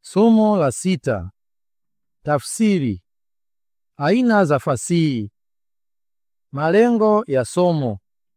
Somo la sita: tafsiri. Aina za fasihi. Malengo ya somo: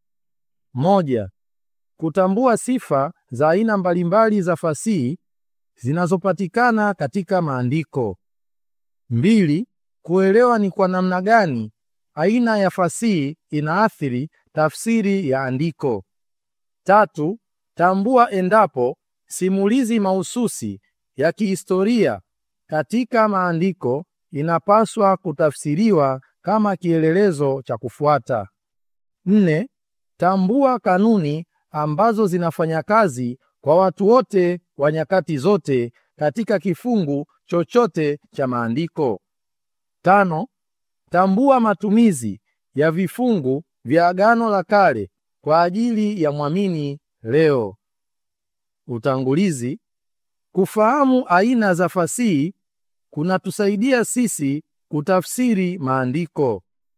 moja, kutambua sifa za aina mbalimbali za fasihi zinazopatikana katika maandiko. mbili, kuelewa ni kwa namna gani aina ya fasihi inaathiri tafsiri ya andiko. tatu, tambua endapo simulizi mahususi ya kihistoria katika maandiko inapaswa kutafsiriwa kama kielelezo cha kufuata. nne, tambua kanuni ambazo zinafanya kazi kwa watu wote wa nyakati zote katika kifungu chochote cha maandiko. tano, tambua matumizi ya vifungu vya Agano la Kale kwa ajili ya mwamini leo. Utangulizi. Kufahamu aina za fasihi kunatusaidia sisi kutafsiri maandiko.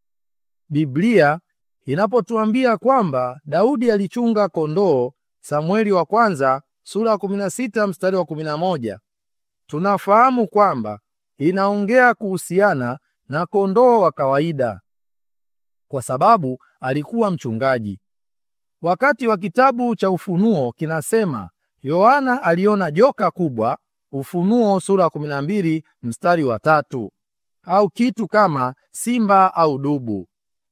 Biblia inapotuambia kwamba Daudi alichunga kondoo, Samueli wa kwanza sura ya 16 mstari wa 11, tunafahamu kwamba inaongea kuhusiana na kondoo wa kawaida, kwa sababu alikuwa mchungaji. Wakati wa kitabu cha Ufunuo kinasema Yohana aliona joka kubwa, Ufunuo sura ya 12 mstari wa tatu, au kitu kama simba au dubu.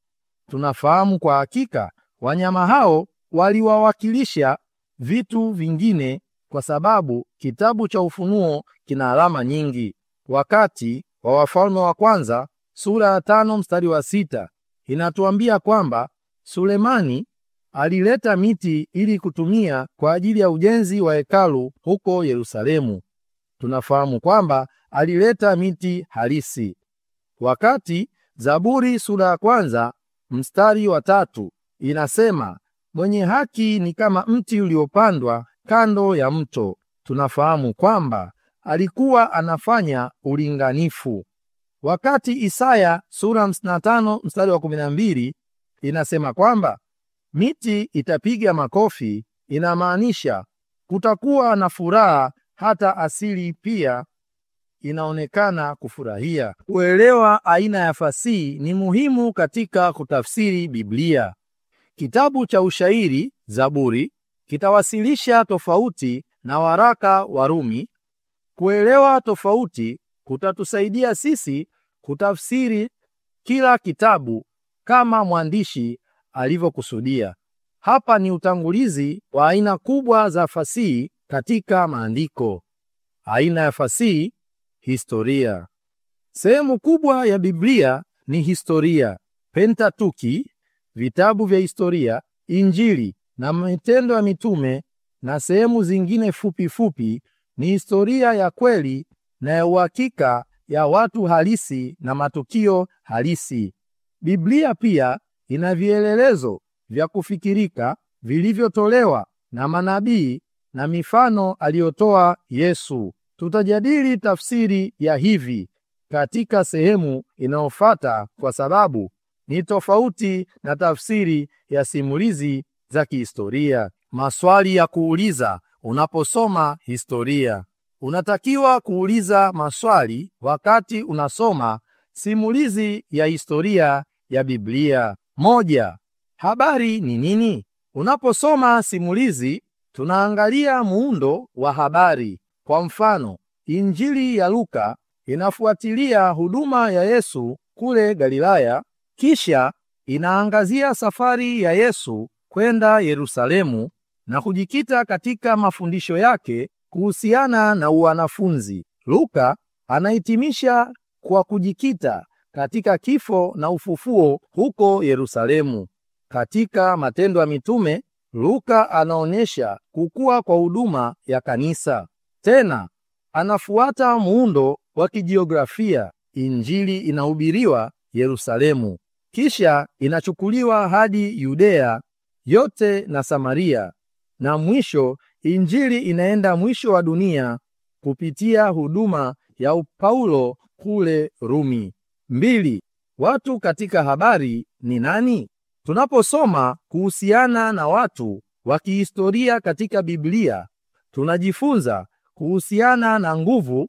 Tunafahamu kwa hakika wanyama hao waliwawakilisha vitu vingine, kwa sababu kitabu cha Ufunuo kina alama nyingi. Wakati wa Wafalme wa kwanza sura ya tano mstari wa sita inatuambia kwamba Sulemani alileta miti ili kutumia kwa ajili ya ujenzi wa hekalu huko Yerusalemu. Tunafahamu kwamba alileta miti halisi. Wakati Zaburi sura ya kwanza mstari wa tatu inasema mwenye haki ni kama mti uliopandwa kando ya mto, tunafahamu kwamba alikuwa anafanya ulinganifu. Wakati Isaya sura 55 mstari wa 12 inasema kwamba miti itapiga makofi, inamaanisha kutakuwa na furaha, hata asili pia inaonekana kufurahia. Kuelewa aina ya fasihi ni muhimu katika kutafsiri Biblia. Kitabu cha ushairi Zaburi kitawasilisha tofauti na waraka wa Rumi. Kuelewa tofauti kutatusaidia sisi kutafsiri kila kitabu kama mwandishi alivyokusudia. Hapa ni utangulizi wa aina kubwa za fasihi katika maandiko. Aina ya fasihi: historia. Sehemu kubwa ya Biblia ni historia. Pentatuki, vitabu vya historia, Injili na Matendo ya Mitume na sehemu zingine fupi fupi ni historia ya kweli na ya uhakika ya watu halisi na matukio halisi. Biblia pia ina vielelezo vya kufikirika vilivyotolewa na manabii na mifano aliyotoa Yesu. Tutajadili tafsiri ya hivi katika sehemu inayofuata kwa sababu ni tofauti na tafsiri ya simulizi za kihistoria. Maswali ya kuuliza unaposoma historia. Unatakiwa kuuliza maswali wakati unasoma simulizi ya historia ya Biblia. Moja, habari ni nini? Unaposoma simulizi, tunaangalia muundo wa habari. Kwa mfano, Injili ya Luka inafuatilia huduma ya Yesu kule Galilaya, kisha inaangazia safari ya Yesu kwenda Yerusalemu na kujikita katika mafundisho yake kuhusiana na wanafunzi. Luka anahitimisha kwa kujikita katika kifo na ufufuo huko Yerusalemu. Katika Matendo ya Mitume, Luka anaonyesha kukua kwa huduma ya kanisa. Tena anafuata muundo wa kijiografia. Injili inahubiriwa Yerusalemu, kisha inachukuliwa hadi Yudea yote na Samaria, na mwisho Injili inaenda mwisho wa dunia kupitia huduma ya Paulo kule Rumi. Mbili, watu katika habari ni nani? Tunaposoma kuhusiana na watu wa kihistoria katika Biblia, tunajifunza kuhusiana na nguvu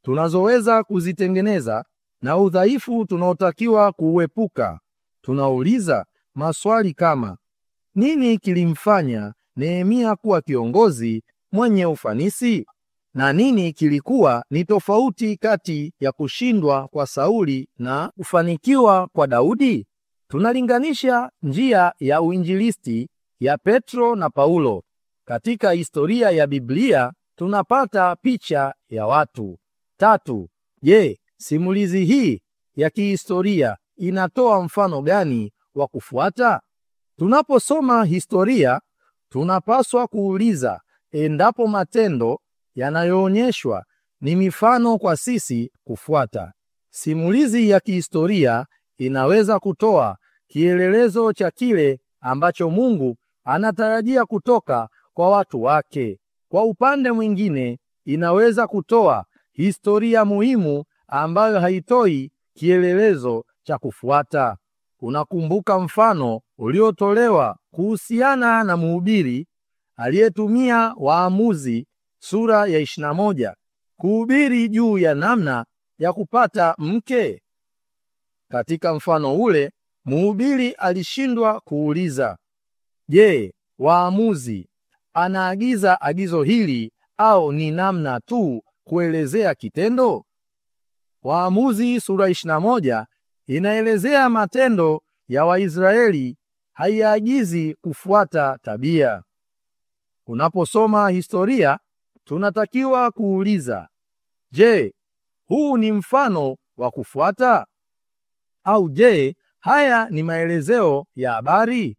tunazoweza kuzitengeneza na udhaifu tunaotakiwa kuuepuka. Tunauliza maswali kama: nini kilimfanya Nehemia kuwa kiongozi mwenye ufanisi? Na nini kilikuwa ni tofauti kati ya kushindwa kwa Sauli na kufanikiwa kwa Daudi? Tunalinganisha njia ya uinjilisti ya Petro na Paulo. Katika historia ya Biblia tunapata picha ya watu. Tatu, je, simulizi hii ya kihistoria inatoa mfano gani wa kufuata? Tunaposoma historia, tunapaswa kuuliza endapo matendo yanayoonyeshwa ni mifano kwa sisi kufuata. Simulizi ya kihistoria inaweza kutoa kielelezo cha kile ambacho Mungu anatarajia kutoka kwa watu wake. Kwa upande mwingine, inaweza kutoa historia muhimu ambayo haitoi kielelezo cha kufuata. Unakumbuka mfano uliotolewa kuhusiana na mhubiri aliyetumia Waamuzi sura ya 21 kuhubiri juu ya namna ya kupata mke. Katika mfano ule, mhubiri alishindwa kuuliza, je, waamuzi anaagiza agizo hili au ni namna tu kuelezea kitendo? Waamuzi sura 21 inaelezea matendo ya Waisraeli, haiagizi kufuata tabia. Unaposoma historia, tunatakiwa kuuliza, je, huu ni mfano wa kufuata au je, haya ni maelezeo ya habari?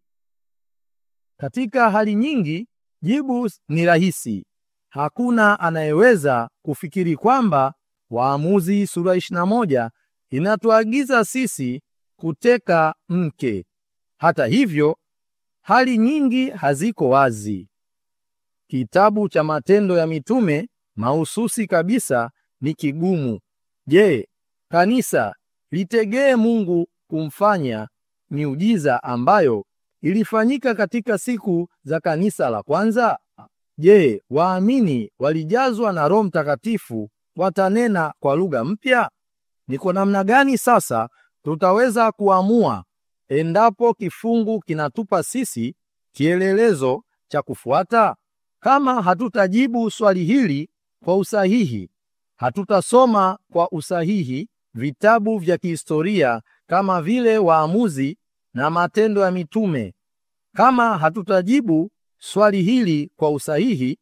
Katika hali nyingi, jibu ni rahisi. Hakuna anayeweza kufikiri kwamba Waamuzi sura 21 inatuagiza sisi kuteka mke. Hata hivyo, hali nyingi haziko wazi. Kitabu cha Matendo ya Mitume mahususi kabisa ni kigumu. Je, kanisa litegee Mungu kumfanya miujiza ambayo ilifanyika katika siku za kanisa la kwanza? Je, waamini walijazwa na Roho Mtakatifu watanena kwa lugha mpya? Ni kwa namna gani sasa tutaweza kuamua endapo kifungu kinatupa sisi kielelezo cha kufuata? Kama hatutajibu swali hili kwa usahihi, hatutasoma kwa usahihi vitabu vya kihistoria kama vile Waamuzi na Matendo ya Mitume. Kama hatutajibu swali hili kwa usahihi,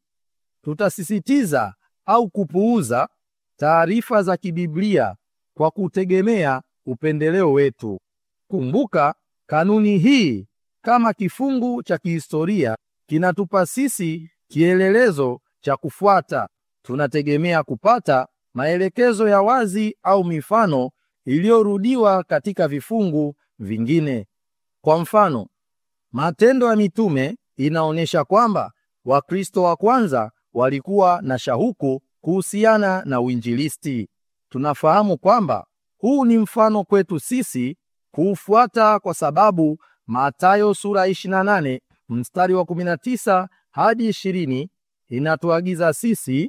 tutasisitiza au kupuuza taarifa za kibiblia kwa kutegemea upendeleo wetu. Kumbuka, kanuni hii kama kifungu cha kihistoria kinatupa sisi kielelezo cha kufuata. Tunategemea kupata maelekezo ya wazi au mifano iliyorudiwa katika vifungu vingine. Kwa mfano, Matendo ya Mitume inaonyesha kwamba Wakristo wa kwanza walikuwa na shauku kuhusiana na uinjilisti. Tunafahamu kwamba huu ni mfano kwetu sisi kuufuata kwa sababu Mathayo sura 28 mstari wa 19 hadi 20 inatuagiza sisi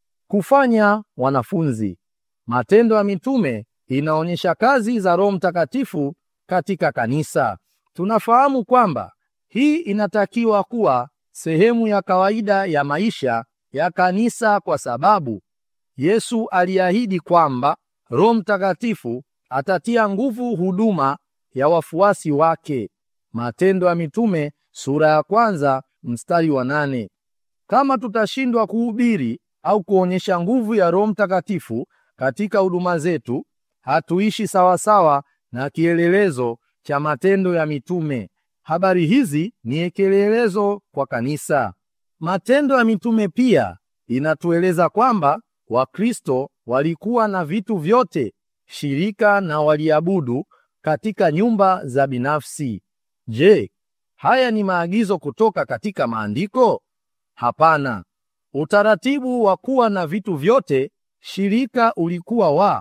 kufanya wanafunzi. Matendo ya Mitume inaonyesha kazi za Roho Mtakatifu katika kanisa. Tunafahamu kwamba hii inatakiwa kuwa sehemu ya kawaida ya maisha ya kanisa kwa sababu Yesu aliahidi kwamba Roho Mtakatifu atatia nguvu huduma ya wafuasi wake. Matendo ya Mitume sura ya kwanza mstari wa nane. Kama tutashindwa kuhubiri au kuonyesha nguvu ya Roho Mtakatifu katika huduma zetu, hatuishi sawasawa na kielelezo cha Matendo ya Mitume. Habari hizi ni kielelezo kwa kanisa. Matendo ya Mitume pia inatueleza kwamba Wakristo walikuwa na vitu vyote shirika na waliabudu katika nyumba za binafsi. Je, haya ni maagizo kutoka katika maandiko? Hapana. Utaratibu wa kuwa na vitu vyote shirika ulikuwa wa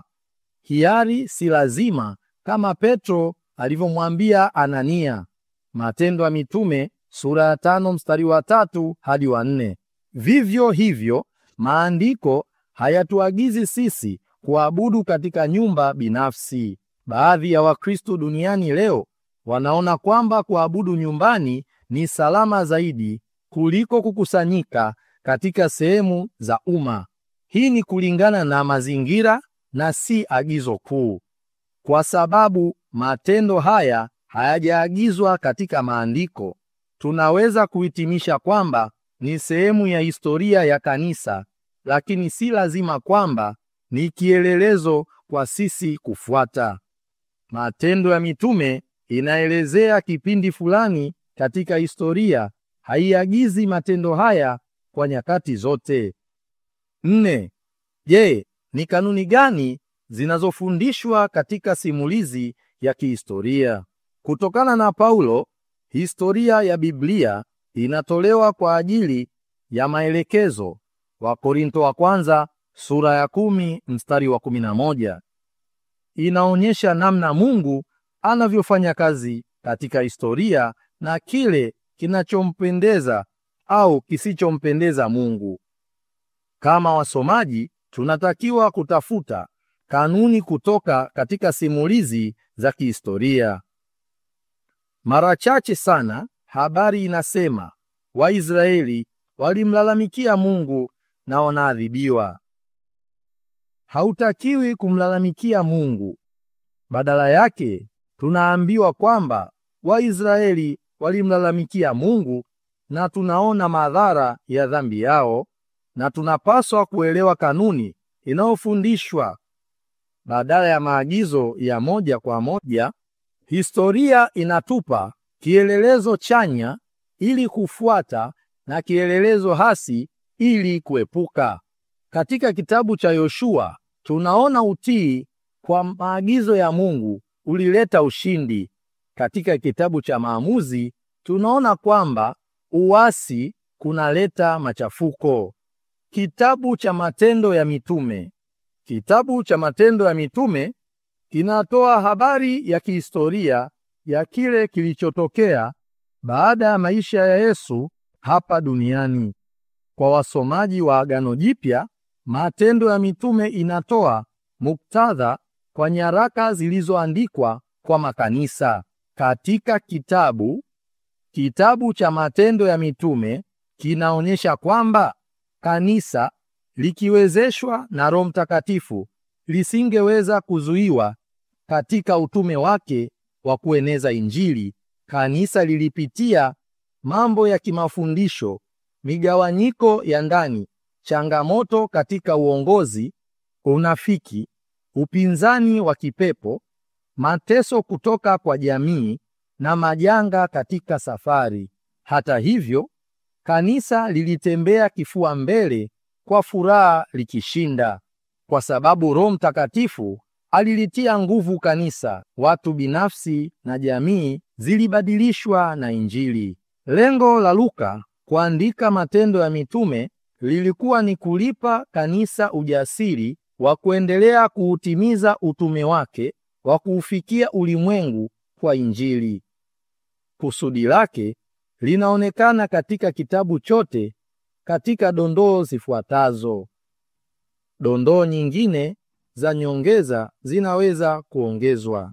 hiari, si lazima, kama Petro alivyomwambia Anania. Matendo ya Mitume sura ya tano mstari wa tatu hadi wa nne. Vivyo hivyo maandiko hayatuagizi sisi kuabudu katika nyumba binafsi. Baadhi ya Wakristo duniani leo wanaona kwamba kuabudu nyumbani ni salama zaidi kuliko kukusanyika katika sehemu za umma. Hii ni kulingana na mazingira na si agizo kuu, kwa sababu matendo haya hayajaagizwa katika maandiko. Tunaweza kuhitimisha kwamba ni sehemu ya historia ya kanisa, lakini si lazima kwamba ni kielelezo kwa sisi kufuata. Matendo ya Mitume inaelezea kipindi fulani katika historia, haiagizi matendo haya kwa nyakati zote. Nne. Je, ni kanuni gani zinazofundishwa katika simulizi ya kihistoria? Kutokana na Paulo, historia ya Biblia inatolewa kwa ajili ya maelekezo. Wakorintho wa kwanza sura ya kumi mstari wa kumi na moja inaonyesha namna Mungu anavyofanya kazi katika historia na kile kinachompendeza au kisichompendeza Mungu. Kama wasomaji, tunatakiwa kutafuta kanuni kutoka katika simulizi za kihistoria. Mara chache sana habari inasema Waisraeli walimlalamikia Mungu na wanaadhibiwa. Hautakiwi kumlalamikia Mungu. Badala yake, tunaambiwa kwamba Waisraeli walimlalamikia Mungu na tunaona madhara ya dhambi yao, na tunapaswa kuelewa kanuni inayofundishwa badala ya maagizo ya moja kwa moja. Historia inatupa kielelezo chanya ili kufuata na kielelezo hasi ili kuepuka. Katika kitabu cha Yoshua tunaona utii kwa maagizo ya Mungu ulileta ushindi. Katika kitabu cha Maamuzi tunaona kwamba uasi kunaleta machafuko. Kitabu cha Matendo ya Mitume. Kitabu cha Matendo ya Mitume kinatoa habari ya kihistoria ya kile kilichotokea baada ya maisha ya Yesu hapa duniani. Kwa wasomaji wa Agano Jipya, Matendo ya Mitume inatoa muktadha kwa nyaraka zilizoandikwa kwa makanisa. Katika kitabu kitabu cha Matendo ya Mitume kinaonyesha kwamba kanisa likiwezeshwa na Roho Mtakatifu lisingeweza kuzuiwa katika utume wake wa kueneza Injili. Kanisa lilipitia mambo ya kimafundisho, migawanyiko ya ndani, changamoto katika uongozi, unafiki, upinzani wa kipepo, mateso kutoka kwa jamii na majanga katika safari. Hata hivyo, kanisa lilitembea kifua mbele kwa furaha likishinda, kwa sababu Roho Mtakatifu alilitia nguvu kanisa. Watu binafsi na jamii zilibadilishwa na Injili. Lengo la Luka kuandika Matendo ya Mitume lilikuwa ni kulipa kanisa ujasiri wa kuendelea kuutimiza utume wake wa kuufikia ulimwengu kwa Injili. Kusudi lake linaonekana katika kitabu chote katika dondoo zifuatazo. Dondoo nyingine za nyongeza zinaweza kuongezwa.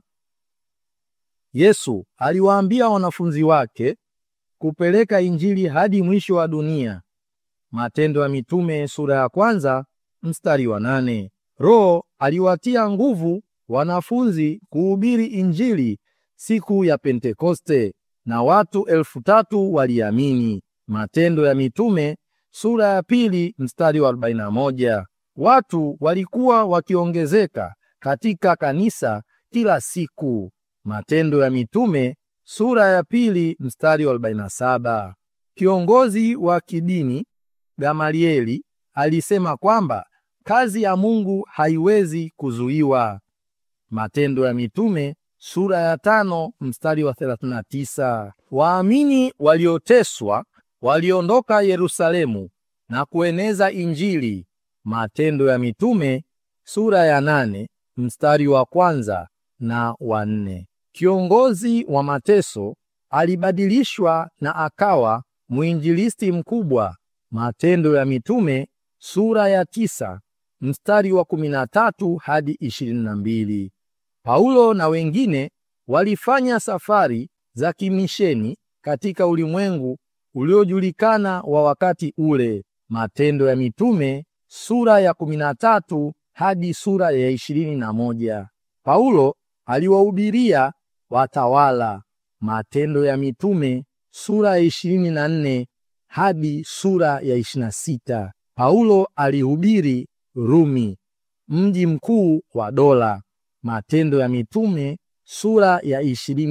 Yesu aliwaambia wanafunzi wake kupeleka Injili hadi mwisho wa dunia. Matendo ya Mitume sura ya kwanza mstari wa nane. Roho aliwatia nguvu wanafunzi kuhubiri Injili siku ya Pentekoste na watu elfu tatu waliamini. Matendo ya Mitume sura ya pili mstari wa 41. Watu walikuwa wakiongezeka katika kanisa kila siku. Matendo ya Mitume sura ya pili mstari wa 47. Kiongozi wa kidini Gamalieli alisema kwamba kazi ya Mungu haiwezi kuzuiwa. Matendo ya Mitume sura ya tano mstari wa 39. Waamini walioteswa waliondoka Yerusalemu na kueneza Injili. Matendo ya Mitume sura ya nane mstari wa kwanza na wa nne. Kiongozi wa mateso alibadilishwa na akawa mwinjilisti mkubwa. Matendo ya Mitume sura ya tisa mstari wa 13 hadi 22. Paulo na wengine walifanya safari za kimisheni katika ulimwengu uliojulikana wa wakati ule. Matendo ya Mitume sura ya 13 hadi sura ya 21. Paulo aliwahubiria watawala. Matendo ya Mitume sura ya 24 hadi sura ya 26. Paulo alihubiri Rumi, mji mkuu wa dola. Matendo ya Mitume sura ya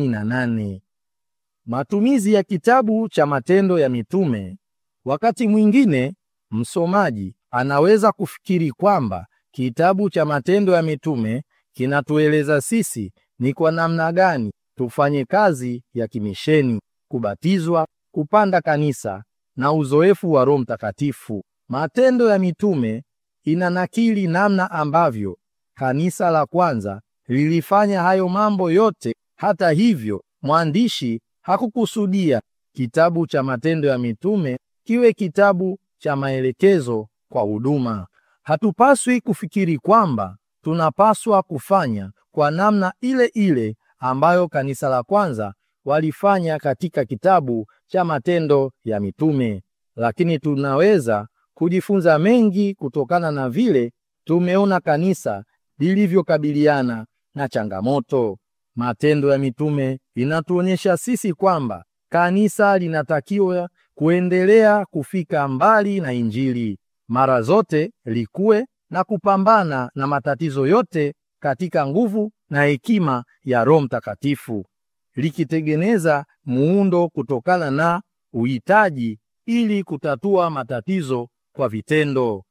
28. Matumizi ya kitabu cha Matendo ya Mitume. Wakati mwingine msomaji anaweza kufikiri kwamba kitabu cha Matendo ya Mitume kinatueleza sisi ni kwa namna gani tufanye kazi ya kimisheni, kubatizwa, kupanda kanisa na uzoefu wa Roho Mtakatifu. Matendo ya Mitume inanakili namna ambavyo kanisa la kwanza lilifanya hayo mambo yote. Hata hivyo, mwandishi hakukusudia kitabu cha Matendo ya Mitume kiwe kitabu cha maelekezo kwa huduma. Hatupaswi kufikiri kwamba tunapaswa kufanya kwa namna ile ile ambayo kanisa la kwanza walifanya katika kitabu cha Matendo ya Mitume, lakini tunaweza kujifunza mengi kutokana na vile tumeona kanisa lilivyokabiliana na changamoto. Matendo ya Mitume inatuonyesha sisi kwamba kanisa linatakiwa kuendelea kufika mbali na Injili, mara zote likue na kupambana na matatizo yote katika nguvu na hekima ya Roho Mtakatifu, likitengeneza muundo kutokana na uhitaji ili kutatua matatizo kwa vitendo.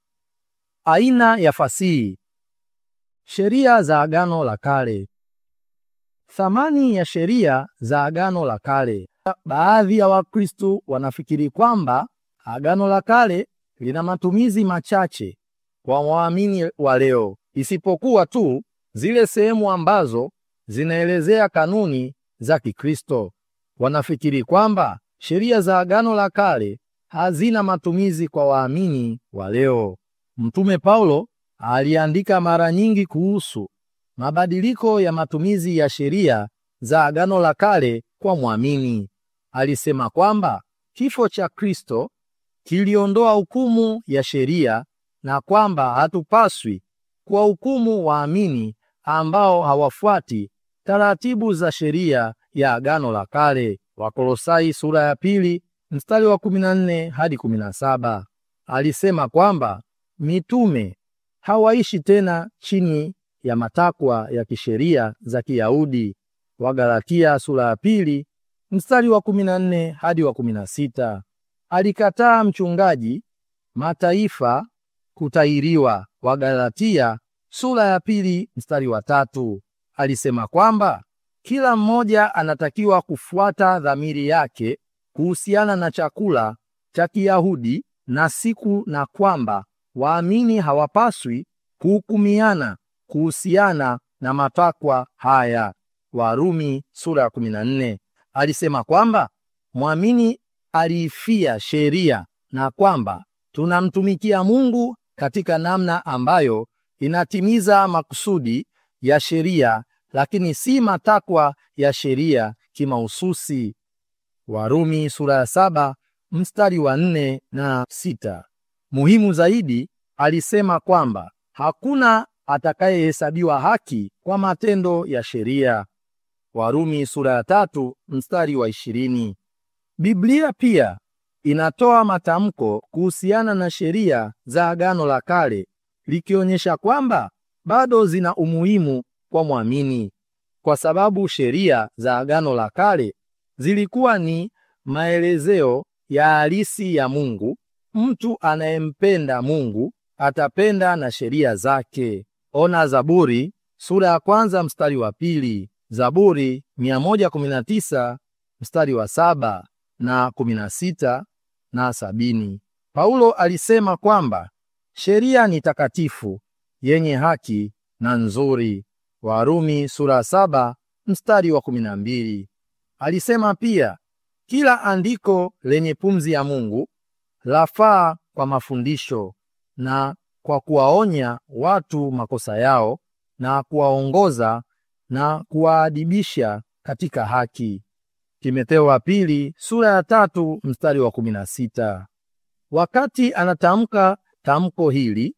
Aina ya fasihi. Sheria za Agano la Kale. Thamani ya sheria za Agano la Kale. Baadhi ya Wakristo wanafikiri kwamba Agano la Kale lina matumizi machache kwa waamini wa leo, isipokuwa tu zile sehemu ambazo zinaelezea kanuni za Kikristo. Wanafikiri kwamba sheria za Agano la Kale hazina matumizi kwa waamini wa leo. Mtume Paulo aliandika mara nyingi kuhusu mabadiliko ya matumizi ya sheria za Agano la Kale kwa mwamini. Alisema kwamba kifo cha Kristo kiliondoa hukumu ya sheria na kwamba hatupaswi kuwahukumu waamini ambao hawafuati taratibu za sheria ya Agano la Kale. Wakolosai sura ya pili mstari wa 14 hadi 17. Alisema kwamba mitume hawaishi tena chini ya matakwa ya kisheria za Kiyahudi. Wagalatia sura ya pili mstari wa 14 hadi wa 16. Alikataa mchungaji mataifa kutahiriwa. Wagalatia sura ya pili mstari wa tatu. Alisema kwamba kila mmoja anatakiwa kufuata dhamiri yake kuhusiana na chakula cha Kiyahudi na siku, na kwamba waamini hawapaswi kuhukumiana kuhusiana na matakwa haya. Warumi sura ya 14. Alisema kwamba mwamini aliifia sheria na kwamba tunamtumikia Mungu katika namna ambayo inatimiza makusudi ya sheria, lakini si matakwa ya sheria kimahususi. Warumi sura ya saba mstari wa nne na sita. Muhimu zaidi, alisema kwamba hakuna atakayehesabiwa haki kwa matendo ya sheria. Warumi sura ya tatu mstari wa ishirini. Biblia pia inatoa matamko kuhusiana na sheria za Agano la Kale likionyesha kwamba bado zina umuhimu kwa mwamini, kwa sababu sheria za Agano la Kale zilikuwa ni maelezeo ya halisi ya Mungu. Mtu anayempenda Mungu atapenda na sheria zake. Ona Zaburi sura ya kwanza mstari wa pili, Zaburi 119 mstari wa saba na 16 na sabini. Paulo alisema kwamba sheria ni takatifu, yenye haki na nzuri. Warumi sura ya saba mstari wa 12. Alisema pia kila andiko lenye pumzi ya Mungu lafaa kwa mafundisho na kwa kuwaonya watu makosa yao na kuwaongoza na kuwaadibisha katika haki. Timotheo wa pili sura ya tatu mstari wa kumi na sita. Wakati anatamka tamko hili,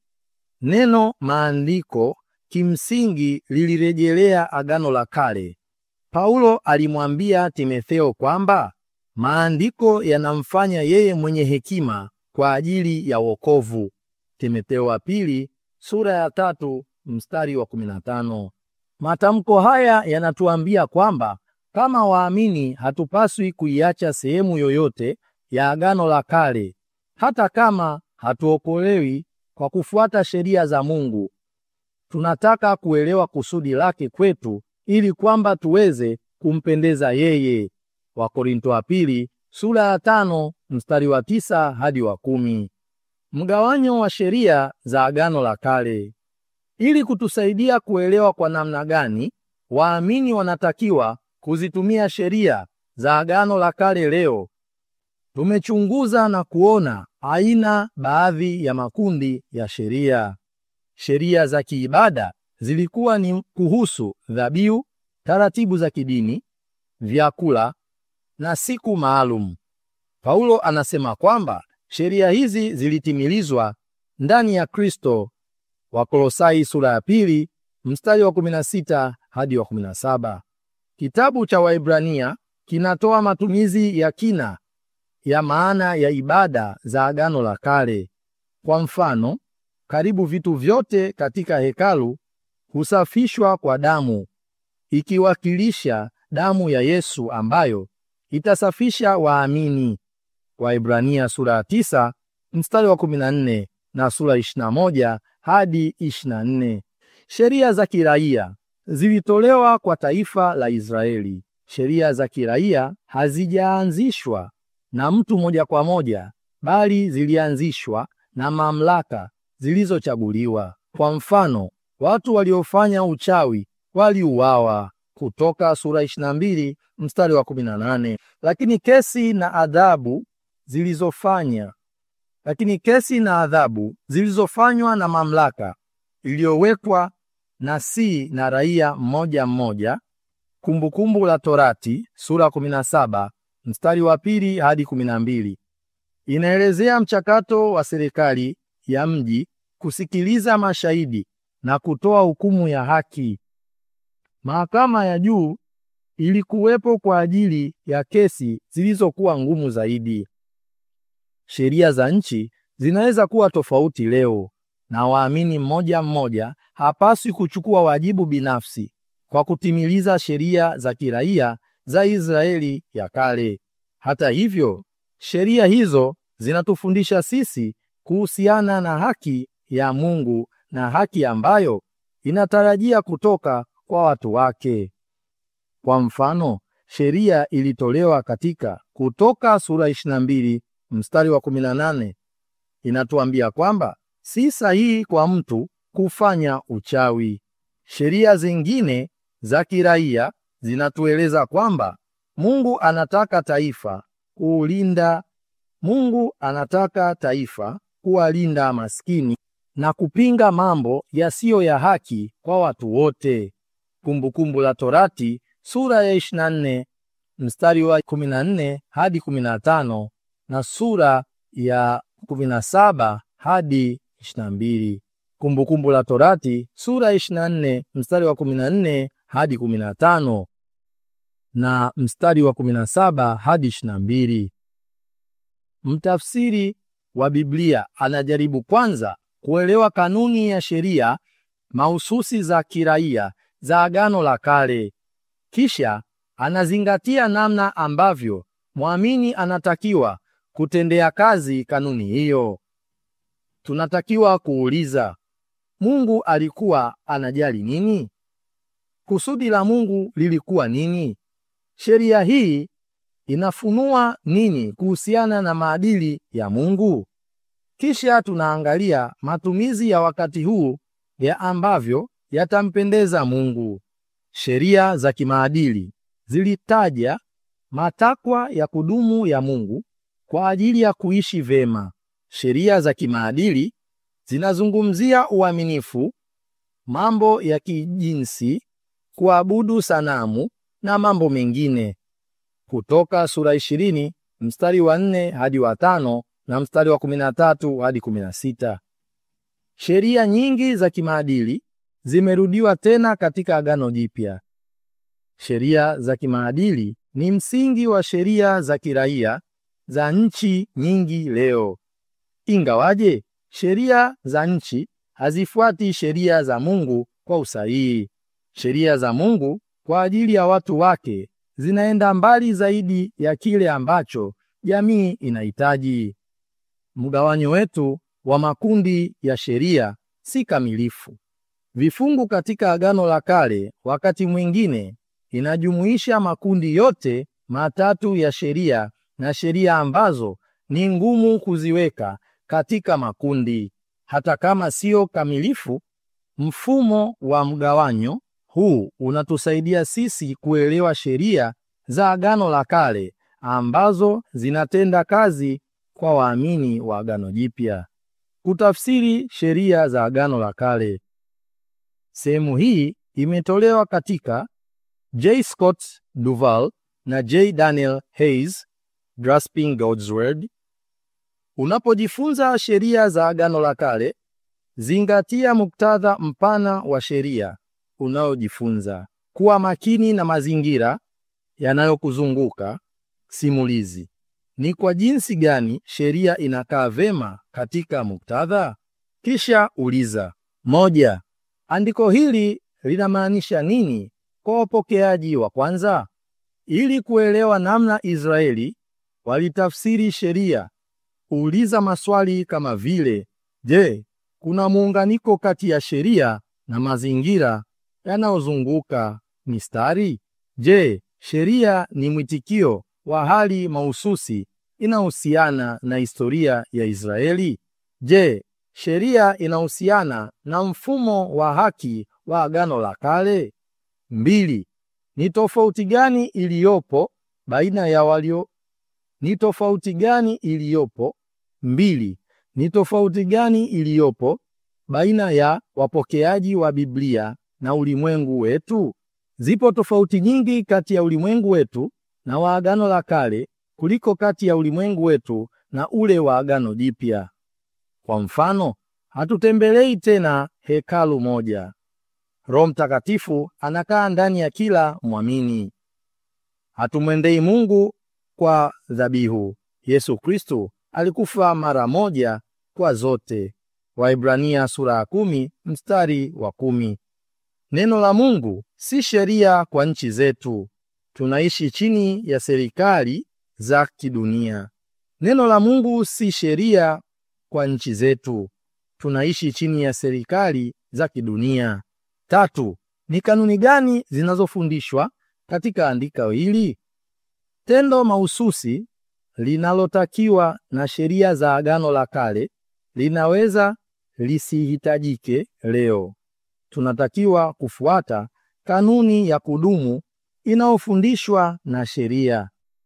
neno maandiko kimsingi lilirejelea Agano la Kale. Paulo alimwambia Timotheo kwamba maandiko yanamfanya yeye mwenye hekima kwa ajili ya wokovu. Timotheo wa pili sura ya tatu mstari wa 15. Matamko haya yanatuambia kwamba kama waamini hatupaswi kuiacha sehemu yoyote ya Agano la Kale, hata kama hatuokolewi kwa kufuata sheria za Mungu. Tunataka kuelewa kusudi lake kwetu ili kwamba tuweze kumpendeza yeye. Wakorinto wa pili sura ya tano mstari wa tisa hadi wa kumi. Mgawanyo wa sheria za Agano la Kale. Ili kutusaidia kuelewa kwa namna gani waamini wanatakiwa kuzitumia sheria za Agano la Kale leo, tumechunguza na kuona aina baadhi ya makundi ya sheria. Sheria za kiibada zilikuwa ni kuhusu dhabihu, taratibu za kidini, vyakula na siku maalum. Paulo anasema kwamba sheria hizi zilitimilizwa ndani ya Kristo. Wakolosai sura ya pili mstari wa 16 hadi wa 17. Kitabu cha Waibrania kinatoa matumizi ya kina ya maana ya ibada za Agano la Kale. Kwa mfano, karibu vitu vyote katika hekalu husafishwa kwa damu, ikiwakilisha damu ya Yesu ambayo itasafisha waamini. Waibrania sura ya 9 mstari wa 14 na sura 21 hadi 24. Sheria za kiraia zilitolewa kwa taifa la Israeli. Sheria za kiraia hazijaanzishwa na mtu moja kwa moja, bali zilianzishwa na mamlaka zilizochaguliwa. Kwa mfano, watu waliofanya uchawi waliuawa, Kutoka sura 22 mstari wa 18. Lakini kesi na adhabu zilizofanya lakini kesi na adhabu zilizofanywa na mamlaka iliyowekwa na si na raia mmoja mmoja. Kumbukumbu la Torati sura 17 mstari wa pili hadi 12 inaelezea mchakato wa serikali ya mji kusikiliza mashahidi na kutoa hukumu ya haki. Mahakama ya juu ilikuwepo kwa ajili ya kesi zilizokuwa ngumu zaidi. Sheria za nchi zinaweza kuwa tofauti leo, na waamini mmoja mmoja hapaswi kuchukua wajibu binafsi kwa kutimiliza sheria za kiraia za Israeli ya kale. Hata hivyo, sheria hizo zinatufundisha sisi kuhusiana na haki ya Mungu na haki ambayo inatarajia kutoka kwa watu wake. Kwa mfano, sheria ilitolewa katika Kutoka sura 22 mstari wa 18 inatuambia kwamba si sahihi kwa mtu kufanya uchawi. Sheria zingine za kiraia zinatueleza kwamba Mungu anataka taifa kuulinda Mungu anataka taifa kuwalinda maskini na kupinga mambo yasiyo ya haki kwa watu wote. Kumbukumbu la Torati sura ya 24 mstari wa 14 hadi 15 na sura ya 17 hadi 22. Kumbukumbu la Torati sura ya 24 mstari wa 14 hadi 15 na mstari wa 17 hadi 22. Mtafsiri wa Biblia anajaribu kwanza kuelewa kanuni ya sheria mahususi za kiraia za Agano la Kale. Kisha anazingatia namna ambavyo mwamini anatakiwa kutendea kazi kanuni hiyo. Tunatakiwa kuuliza, Mungu alikuwa anajali nini? Kusudi la Mungu lilikuwa nini? Sheria hii inafunua nini kuhusiana na maadili ya Mungu? Kisha tunaangalia matumizi ya wakati huu ya ambavyo yatampendeza Mungu. Sheria za kimaadili zilitaja matakwa ya kudumu ya Mungu kwa ajili ya kuishi vema. Sheria za kimaadili zinazungumzia uaminifu, mambo ya kijinsi, kuabudu sanamu na mambo mengine. Kutoka sura ishirini mstari wa nne hadi wa tano na mstari wa kumi na tatu hadi kumi na sita. Sheria nyingi za kimaadili zimerudiwa tena katika Agano Jipya. Sheria za kimaadili ni msingi wa sheria za kiraia za nchi nyingi leo. Ingawaje sheria za nchi hazifuati sheria za Mungu kwa usahihi. Sheria za Mungu kwa ajili ya watu wake zinaenda mbali zaidi ya kile ambacho jamii inahitaji. Mgawanyo wetu wa makundi ya sheria si kamilifu. Vifungu katika Agano la Kale wakati mwingine inajumuisha makundi yote matatu ya sheria na sheria ambazo ni ngumu kuziweka katika makundi. Hata kama sio kamilifu, mfumo wa mgawanyo huu unatusaidia sisi kuelewa sheria za Agano la Kale ambazo zinatenda kazi kwa waamini wa Agano Jipya. Kutafsiri sheria za Agano la Kale. Sehemu hii imetolewa katika J. Scott Duval na J. Daniel Hayes, Grasping God's Word. Unapojifunza sheria za Agano la Kale, zingatia muktadha mpana wa sheria unayojifunza. Kuwa makini na mazingira yanayokuzunguka. Simulizi: ni kwa jinsi gani sheria inakaa vema katika muktadha? Kisha uliza: moja, andiko hili linamaanisha nini kwa wapokeaji wa kwanza? Ili kuelewa namna Israeli walitafsiri sheria, uliza maswali kama vile: Je, kuna muunganiko kati ya sheria na mazingira yanayozunguka mistari? Je, sheria ni mwitikio wa hali mahususi inahusiana na historia ya Israeli? Je, sheria inahusiana na mfumo wa haki wa Agano la Kale? Mbili, ni tofauti gani iliyopo baina ya walio ni tofauti gani iliyopo? Mbili, ni tofauti gani iliyopo baina ya wapokeaji wa Biblia na ulimwengu wetu? Zipo tofauti nyingi kati ya ulimwengu wetu na wa Agano la Kale kuliko kati ya ulimwengu wetu na ule wa Agano Jipya. Kwa mfano, hatutembelei tena hekalu moja. Roho Mtakatifu anakaa ndani ya kila mwamini. Hatumwendei Mungu kwa dhabihu. Yesu Kristo alikufa mara moja kwa zote. Waibrania sura ya kumi mstari wa kumi. Neno la Mungu si sheria kwa nchi zetu. Tunaishi chini ya serikali za kidunia. Neno la Mungu si sheria kwa nchi zetu. Tunaishi chini ya serikali za kidunia. Tatu, ni kanuni gani zinazofundishwa katika andiko hili? Tendo mahususi linalotakiwa na sheria za Agano la Kale linaweza lisihitajike leo. Tunatakiwa kufuata kanuni ya kudumu inayofundishwa na sheria.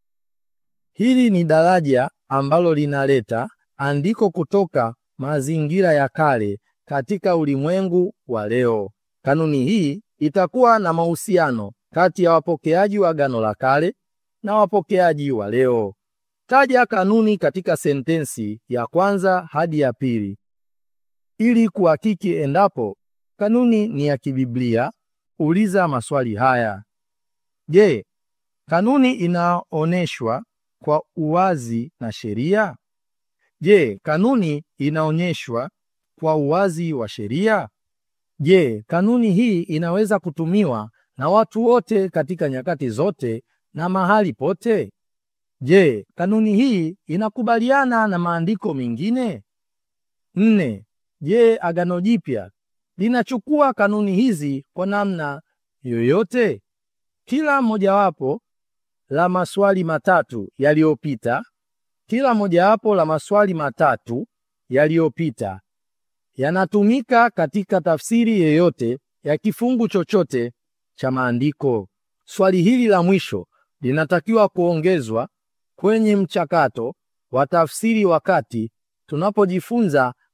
Hili ni daraja ambalo linaleta andiko kutoka mazingira ya kale katika ulimwengu wa leo. Kanuni hii itakuwa na mahusiano kati ya wapokeaji wa Agano la Kale na wapokeaji wa leo. Taja kanuni katika sentensi ya kwanza hadi ya pili ili kuhakiki endapo kanuni ni ya kibiblia. Uliza maswali haya: Je, kanuni inaonyeshwa kwa uwazi na sheria? Je, kanuni inaonyeshwa kwa uwazi wa sheria? Je, kanuni hii inaweza kutumiwa na watu wote katika nyakati zote na mahali pote? Je, kanuni hii inakubaliana na maandiko mengine? Nne, je, Agano Jipya linachukua kanuni hizi kwa namna yoyote? Kila mojawapo la maswali matatu yaliyopita, kila mojawapo la maswali matatu yaliyopita yanatumika katika tafsiri yoyote ya kifungu chochote cha maandiko. Swali hili la mwisho linatakiwa kuongezwa kwenye mchakato wa tafsiri wakati tunapojifunza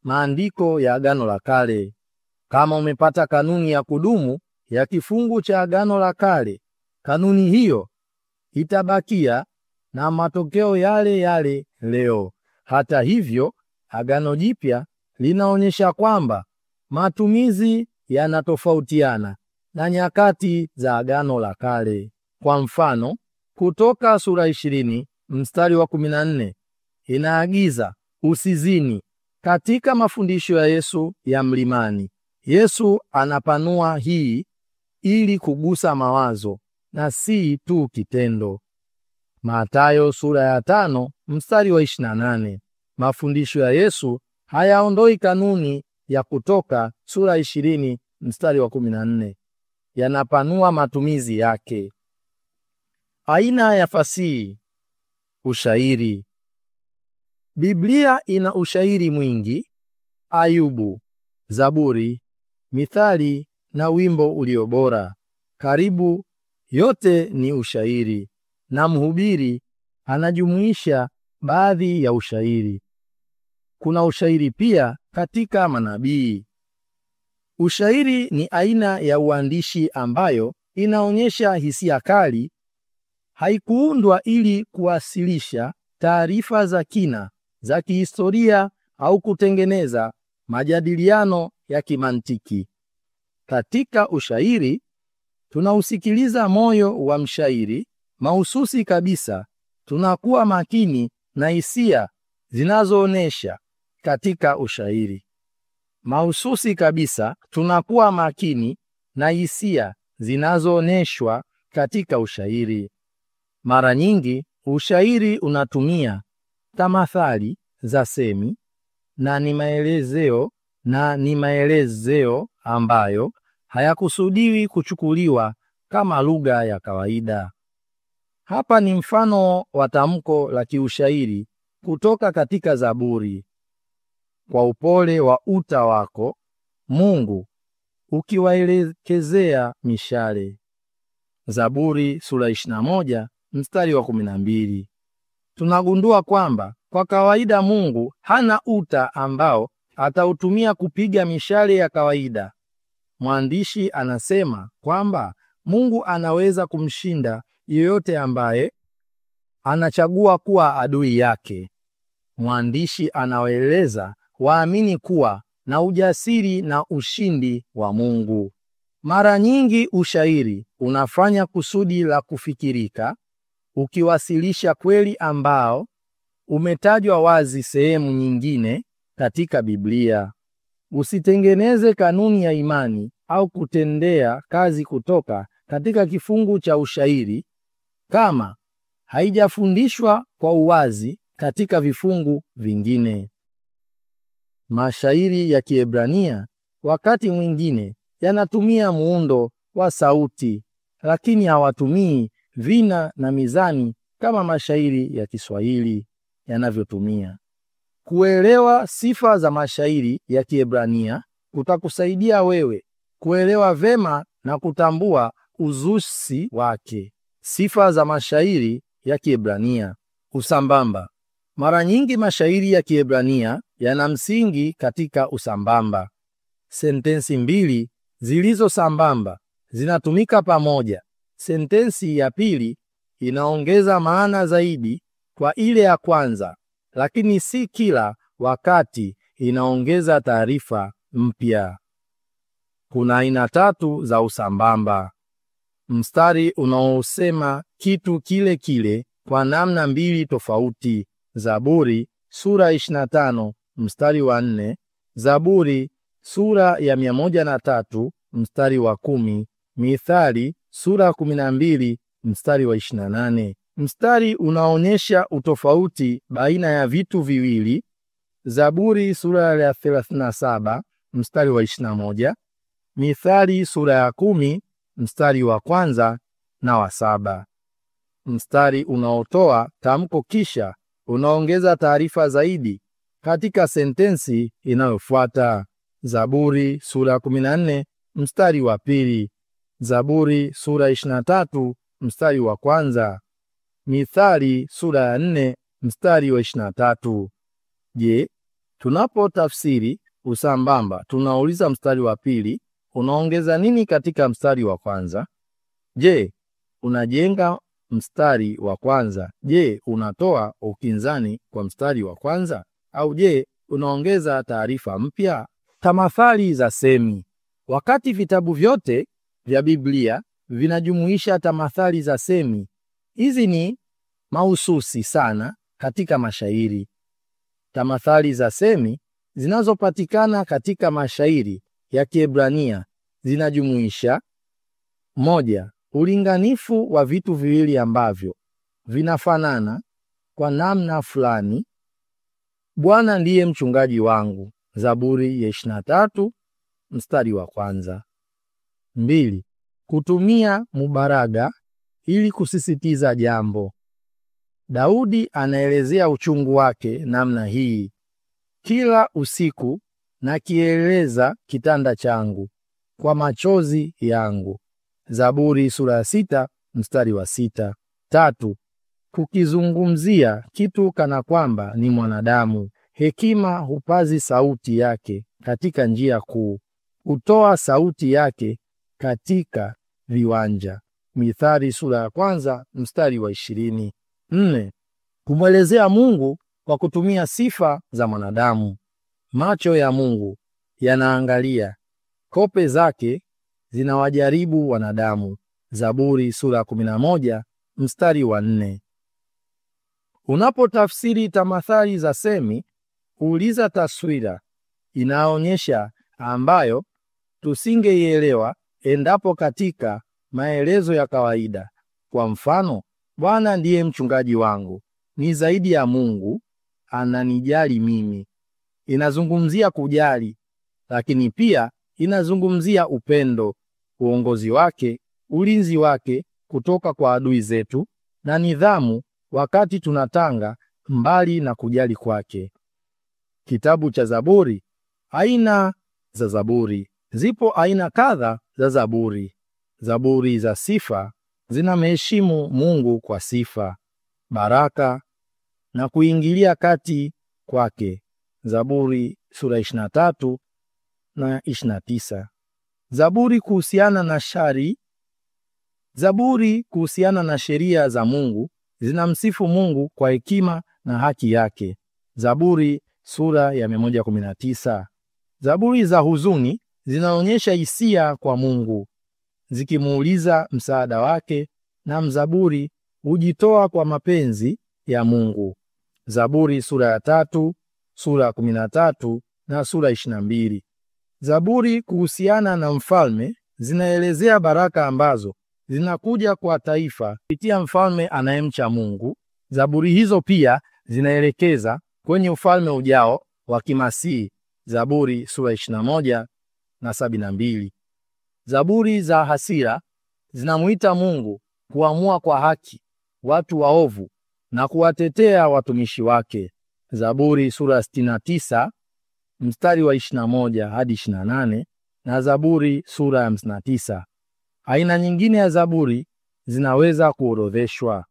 maandiko ya Agano la Kale. Kama umepata kanuni ya kudumu ya kifungu cha Agano la Kale, kanuni hiyo itabakia na matokeo yale yale leo. Hata hivyo, Agano Jipya linaonyesha kwamba matumizi yanatofautiana na nyakati za Agano la Kale. Kwa mfano, Kutoka sura 20 mstari wa 14 inaagiza usizini. Katika mafundisho ya Yesu ya mlimani, Yesu anapanua hii ili kugusa mawazo na si tu kitendo. Mathayo sura ya tano mstari wa 28. Mafundisho ya Yesu hayaondoi kanuni ya Kutoka sura 20 mstari wa 14, yanapanua matumizi yake. Aina ya fasihi: ushairi. Biblia ina ushairi mwingi: Ayubu, Zaburi, Mithali na wimbo ulio bora. Karibu yote ni ushairi, na mhubiri anajumuisha baadhi ya ushairi. Kuna ushairi pia katika manabii. Ushairi ni aina ya uandishi ambayo inaonyesha hisia kali. Haikuundwa ili kuwasilisha taarifa za kina za kihistoria au kutengeneza majadiliano ya kimantiki. Katika ushairi tunausikiliza moyo wa mshairi mahususi kabisa. Tunakuwa makini na hisia zinazoonesha katika ushairi mahususi kabisa. Tunakuwa makini na hisia zinazooneshwa katika ushairi. Mara nyingi ushairi unatumia tamathali za semi na ni maelezeo na ni maelezeo ambayo hayakusudiwi kuchukuliwa kama lugha ya kawaida. Hapa ni mfano wa tamko la kiushairi kutoka katika Zaburi: kwa upole wa uta wako Mungu ukiwaelekezea mishale. Zaburi sura 21 mstari wa 12. Tunagundua kwamba kwa kawaida Mungu hana uta ambao atautumia kupiga mishale ya kawaida. Mwandishi anasema kwamba Mungu anaweza kumshinda yeyote ambaye anachagua kuwa adui yake. Mwandishi anawaeleza waamini kuwa na ujasiri na ushindi wa Mungu. Mara nyingi ushairi unafanya kusudi la kufikirika, ukiwasilisha kweli ambao umetajwa wazi sehemu nyingine katika Biblia. Usitengeneze kanuni ya imani au kutendea kazi kutoka katika kifungu cha ushairi kama haijafundishwa kwa uwazi katika vifungu vingine. Mashairi ya Kiebrania wakati mwingine yanatumia muundo wa sauti, lakini hawatumii vina na mizani kama mashairi ya Kiswahili yanavyotumia. Kuelewa sifa za mashairi ya Kiebrania kutakusaidia wewe kuelewa vema na kutambua uzusi wake. Sifa za mashairi ya Kiebrania. Usambamba. Mara nyingi mashairi ya Kiebrania yana msingi katika usambamba. Sentensi mbili zilizo sambamba zinatumika pamoja. Sentensi ya pili inaongeza maana zaidi kwa ile ya kwanza, lakini si kila wakati inaongeza taarifa mpya. Kuna aina tatu za usambamba: mstari unaosema kitu kile kile kwa namna mbili tofauti. Zaburi sura 25 mstari wa nne, Zaburi sura ya 103 mstari wa kumi, Mithali sura ya 12 mstari wa 28. Mstari unaonyesha utofauti baina ya vitu viwili. Zaburi sura ya 37 mstari wa 21, Mithali sura ya kumi mstari wa kwanza na wa saba. Mstari unaotoa tamko kisha unaongeza taarifa zaidi katika sentensi inayofuata. Zaburi sura ya 14 mstari wa pili, Zaburi sura ya 23 mstari wa kwanza, Mithali sura ya 4 mstari wa 23. Je, Tunapotafsiri usambamba, tunauliza mstari wa pili unaongeza nini katika mstari wa kwanza? Je, unajenga mstari wa kwanza? Je, unatoa ukinzani kwa mstari wa kwanza? Au je, unaongeza taarifa mpya? Tamathali za semi. Wakati vitabu vyote vya Biblia vinajumuisha tamathali za semi, hizi ni mahususi sana katika mashairi. Tamathali za semi zinazopatikana katika mashairi ya Kiebrania zinajumuisha moja, ulinganifu wa vitu viwili ambavyo vinafanana kwa namna fulani. Bwana ndiye mchungaji wangu, Zaburi ya 23 mstari wa kwanza. Mbili, kutumia mubaraga ili kusisitiza jambo. Daudi anaelezea uchungu wake namna hii: kila usiku nakieleza kitanda changu kwa machozi yangu. Zaburi sura ya sita mstari wa sita. Tatu, kukizungumzia kitu kana kwamba ni mwanadamu. Hekima hupazi sauti yake katika njia kuu, hutoa sauti yake katika viwanja. Mithali sura ya kwanza mstari wa ishirini. Nne, kumwelezea Mungu kwa kutumia sifa za mwanadamu. Macho ya Mungu yanaangalia, kope zake zinawajaribu wanadamu. Zaburi sura ya 11 mstari wa nne. Unapotafsiri tamathali za semi, uliza taswira inaonyesha ambayo tusingeielewa endapo katika maelezo ya kawaida. Kwa mfano, Bwana ndiye mchungaji wangu, ni zaidi ya Mungu, ananijali mimi. Inazungumzia kujali, lakini pia inazungumzia upendo, uongozi wake, ulinzi wake kutoka kwa adui zetu na nidhamu wakati tunatanga mbali na kujali kwake. Kitabu cha Zaburi. Aina za Zaburi. Zipo aina kadha za Zaburi. Zaburi za sifa zinamheshimu Mungu kwa sifa, baraka na kuingilia kati kwake. Zaburi sura 23 na 29. Zaburi kuhusiana na shari. Zaburi kuhusiana na sheria za Mungu zinamsifu Mungu kwa hekima na haki yake. Zaburi sura ya 119. Zaburi za huzuni zinaonyesha hisia kwa Mungu zikimuuliza msaada wake, na mzaburi hujitoa kwa mapenzi ya Mungu. Zaburi sura ya tatu, sura ya 13 na sura ya 22. Zaburi kuhusiana na mfalme zinaelezea baraka ambazo zinakuja kwa taifa kupitia mfalme anayemcha Mungu. Zaburi hizo pia zinaelekeza kwenye ufalme ujao wa kimasihi. Zaburi sura 21 na 72. Zaburi za hasira zinamuita Mungu kuamua kwa haki watu waovu na kuwatetea watumishi wake. Zaburi sura 69 mstari wa 21 hadi 28 na Zaburi sura ya 59. Aina nyingine ya zaburi zinaweza kuorodheshwa.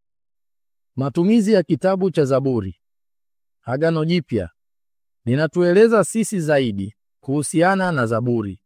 Matumizi ya kitabu cha Zaburi. Agano Jipya linatueleza sisi zaidi kuhusiana na Zaburi.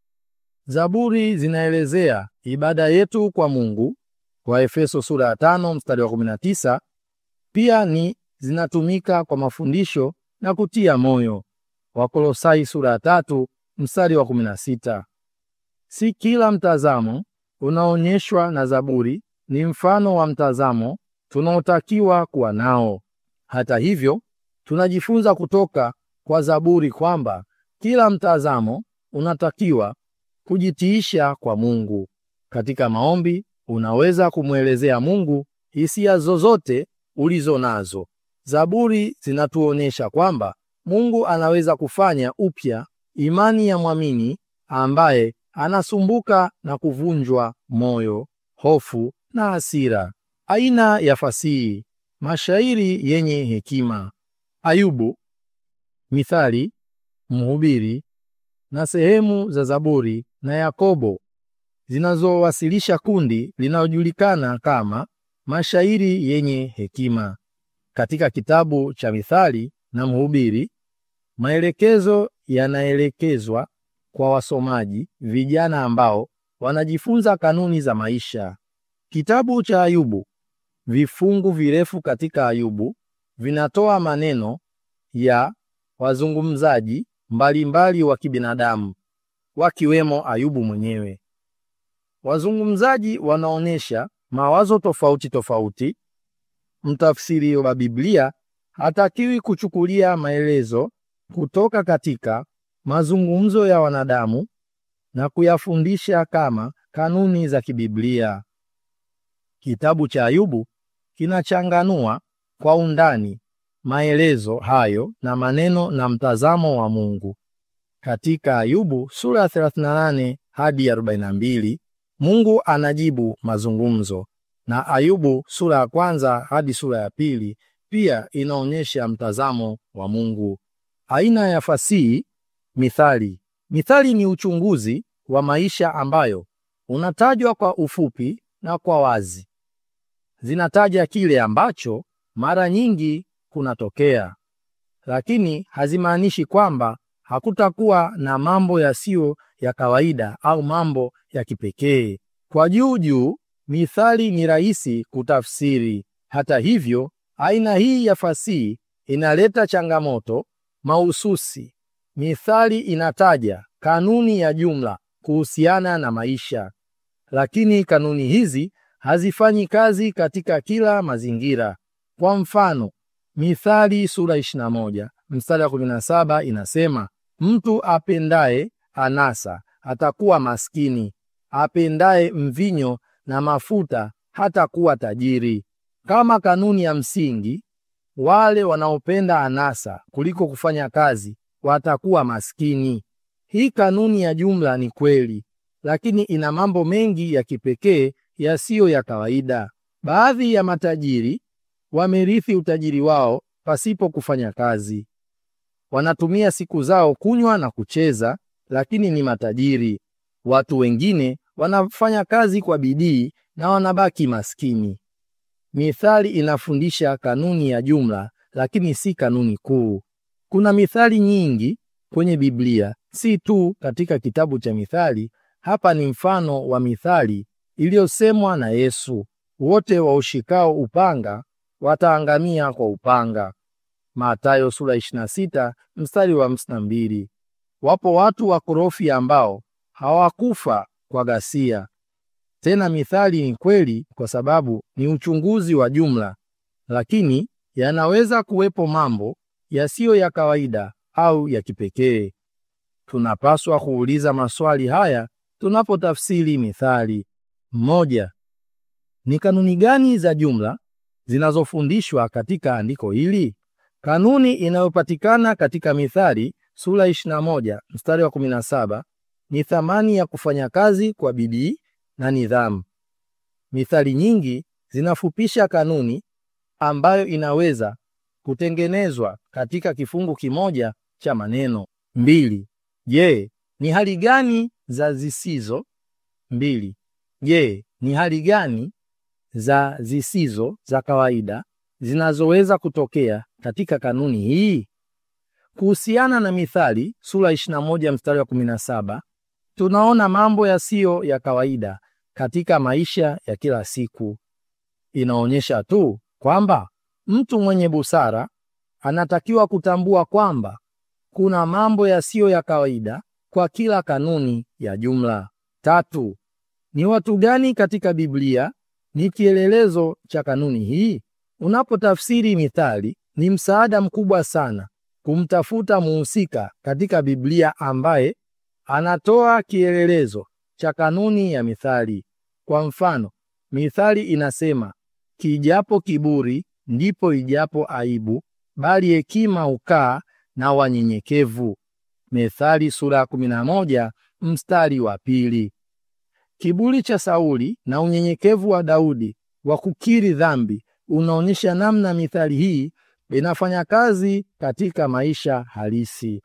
Zaburi zinaelezea ibada yetu kwa Mungu kwa Efeso sura ya 5 mstari wa 19. Pia ni zinatumika kwa mafundisho na kutia moyo. Wakolosai sura ya 3 mstari wa 16. Si kila mtazamo unaonyeshwa na Zaburi ni mfano wa mtazamo tunaotakiwa kuwa nao. Hata hivyo, tunajifunza kutoka kwa Zaburi kwamba kila mtazamo unatakiwa kujitiisha kwa Mungu. Katika maombi, unaweza kumwelezea Mungu hisia zozote ulizo nazo. Zaburi zinatuonyesha kwamba Mungu anaweza kufanya upya imani ya mwamini ambaye anasumbuka na kuvunjwa moyo, hofu na hasira. Aina ya fasihi: mashairi yenye hekima, Ayubu, Mithali, Mhubiri na sehemu za Zaburi na Yakobo zinazowasilisha kundi linalojulikana kama mashairi yenye hekima. Katika kitabu cha Mithali na Mhubiri Maelekezo yanaelekezwa kwa wasomaji vijana ambao wanajifunza kanuni za maisha. Kitabu cha Ayubu, vifungu virefu katika Ayubu vinatoa maneno ya wazungumzaji mbalimbali wa kibinadamu wakiwemo Ayubu mwenyewe. Wazungumzaji wanaonyesha mawazo tofauti tofauti. Mtafsiri wa Biblia hatakiwi kuchukulia maelezo kutoka katika mazungumzo ya wanadamu na kuyafundisha kama kanuni za kibiblia. Kitabu cha Ayubu kinachanganua kwa undani maelezo hayo na maneno na mtazamo wa Mungu. Katika Ayubu sura ya 38 hadi 42, Mungu anajibu mazungumzo, na Ayubu sura ya kwanza hadi sura ya pili pia inaonyesha mtazamo wa Mungu. Aina ya fasihi mithali. Mithali ni uchunguzi wa maisha ambayo unatajwa kwa ufupi na kwa wazi. Zinataja kile ambacho mara nyingi kunatokea, lakini hazimaanishi kwamba hakutakuwa na mambo yasiyo ya kawaida au mambo ya kipekee. Kwa juu juu, mithali ni rahisi kutafsiri. Hata hivyo, aina hii ya fasihi inaleta changamoto mahususi. Mithali inataja kanuni ya jumla kuhusiana na maisha, lakini kanuni hizi hazifanyi kazi katika kila mazingira. Kwa mfano, Mithali sura 21 mstari wa 17 inasema, mtu apendaye anasa atakuwa maskini, apendaye mvinyo na mafuta hatakuwa tajiri. Kama kanuni ya msingi, wale wanaopenda anasa kuliko kufanya kazi watakuwa maskini. Hii kanuni ya jumla ni kweli, lakini ina mambo mengi ya kipekee yasiyo ya kawaida. Baadhi ya matajiri wamerithi utajiri wao pasipo kufanya kazi. Wanatumia siku zao kunywa na kucheza, lakini ni matajiri. Watu wengine wanafanya kazi kwa bidii na wanabaki maskini. Mithali inafundisha kanuni ya jumla, lakini si kanuni kuu. Kuna mithali nyingi kwenye Biblia, si tu katika kitabu cha Mithali. Hapa ni mfano wa mithali iliyosemwa na Yesu: wote waushikao upanga wataangamia kwa upanga. Mathayo sura 26 mstari wa 52. Wapo watu wakorofi ambao hawakufa kwa ghasia. Tena mithali ni kweli kwa sababu ni uchunguzi wa jumla, lakini yanaweza kuwepo mambo yasiyo ya kawaida au ya kipekee. Tunapaswa kuuliza maswali haya tunapotafsiri mithali. Mmoja, ni kanuni gani za jumla zinazofundishwa katika andiko hili? Kanuni inayopatikana katika Mithali sura 21 mstari wa 17 ni thamani ya kufanya kazi kwa bidii na nidhamu. Mithali nyingi zinafupisha kanuni ambayo inaweza kutengenezwa katika kifungu kimoja cha maneno. Mbili, je, ni hali gani za zisizo mbili Je, ni hali gani za zisizo za kawaida zinazoweza kutokea katika kanuni hii? Kuhusiana na Mithali sura 21 mstari wa 17, tunaona mambo yasiyo ya kawaida katika maisha ya kila siku. Inaonyesha tu kwamba mtu mwenye busara anatakiwa kutambua kwamba kuna mambo yasiyo ya kawaida kwa kila kanuni ya jumla. Tatu, ni watu gani katika Biblia ni kielelezo cha kanuni hii? Unapotafsiri Mithali, ni msaada mkubwa sana kumtafuta muhusika katika Biblia ambaye anatoa kielelezo cha kanuni ya Mithali. Kwa mfano, Mithali inasema, kijapo kiburi ndipo ijapo aibu, bali hekima hukaa na wanyenyekevu. Methali sura ya 11 mstari wa pili. Kiburi cha Sauli na unyenyekevu wa Daudi wa kukiri dhambi unaonyesha namna mithali hii inafanya kazi katika maisha halisi.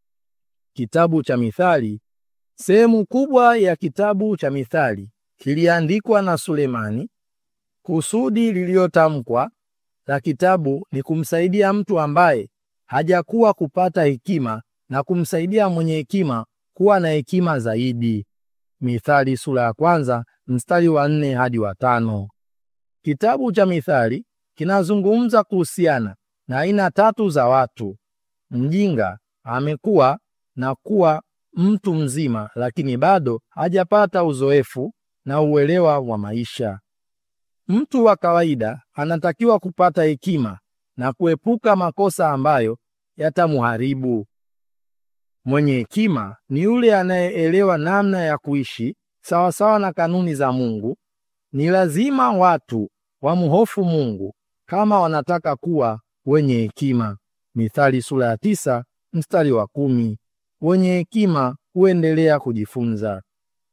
Kitabu cha Mithali. Sehemu kubwa ya kitabu cha Mithali kiliandikwa na Sulemani. Kusudi lililotamkwa la kitabu ni kumsaidia mtu ambaye hajakuwa kupata hekima na kumsaidia mwenye hekima kuwa na hekima zaidi. Mithali sura ya kwanza mstari wa nne hadi wa tano. Kitabu cha Mithali kinazungumza kuhusiana na aina tatu za watu. Mjinga amekuwa na kuwa mtu mzima, lakini bado hajapata uzoefu na uelewa wa maisha. Mtu wa kawaida anatakiwa kupata hekima na kuepuka makosa ambayo yatamuharibu. Mwenye hekima ni yule anayeelewa namna ya kuishi sawasawa na kanuni za Mungu. Ni lazima watu wamhofu Mungu kama wanataka kuwa wenye hekima. Mithali sura ya tisa mstari wa kumi. Wenye hekima huendelea kujifunza.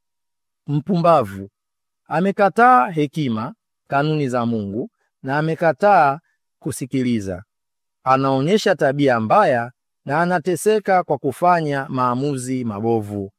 Mpumbavu amekataa hekima, kanuni za Mungu na amekataa kusikiliza. Anaonyesha tabia mbaya na anateseka kwa kufanya maamuzi mabovu.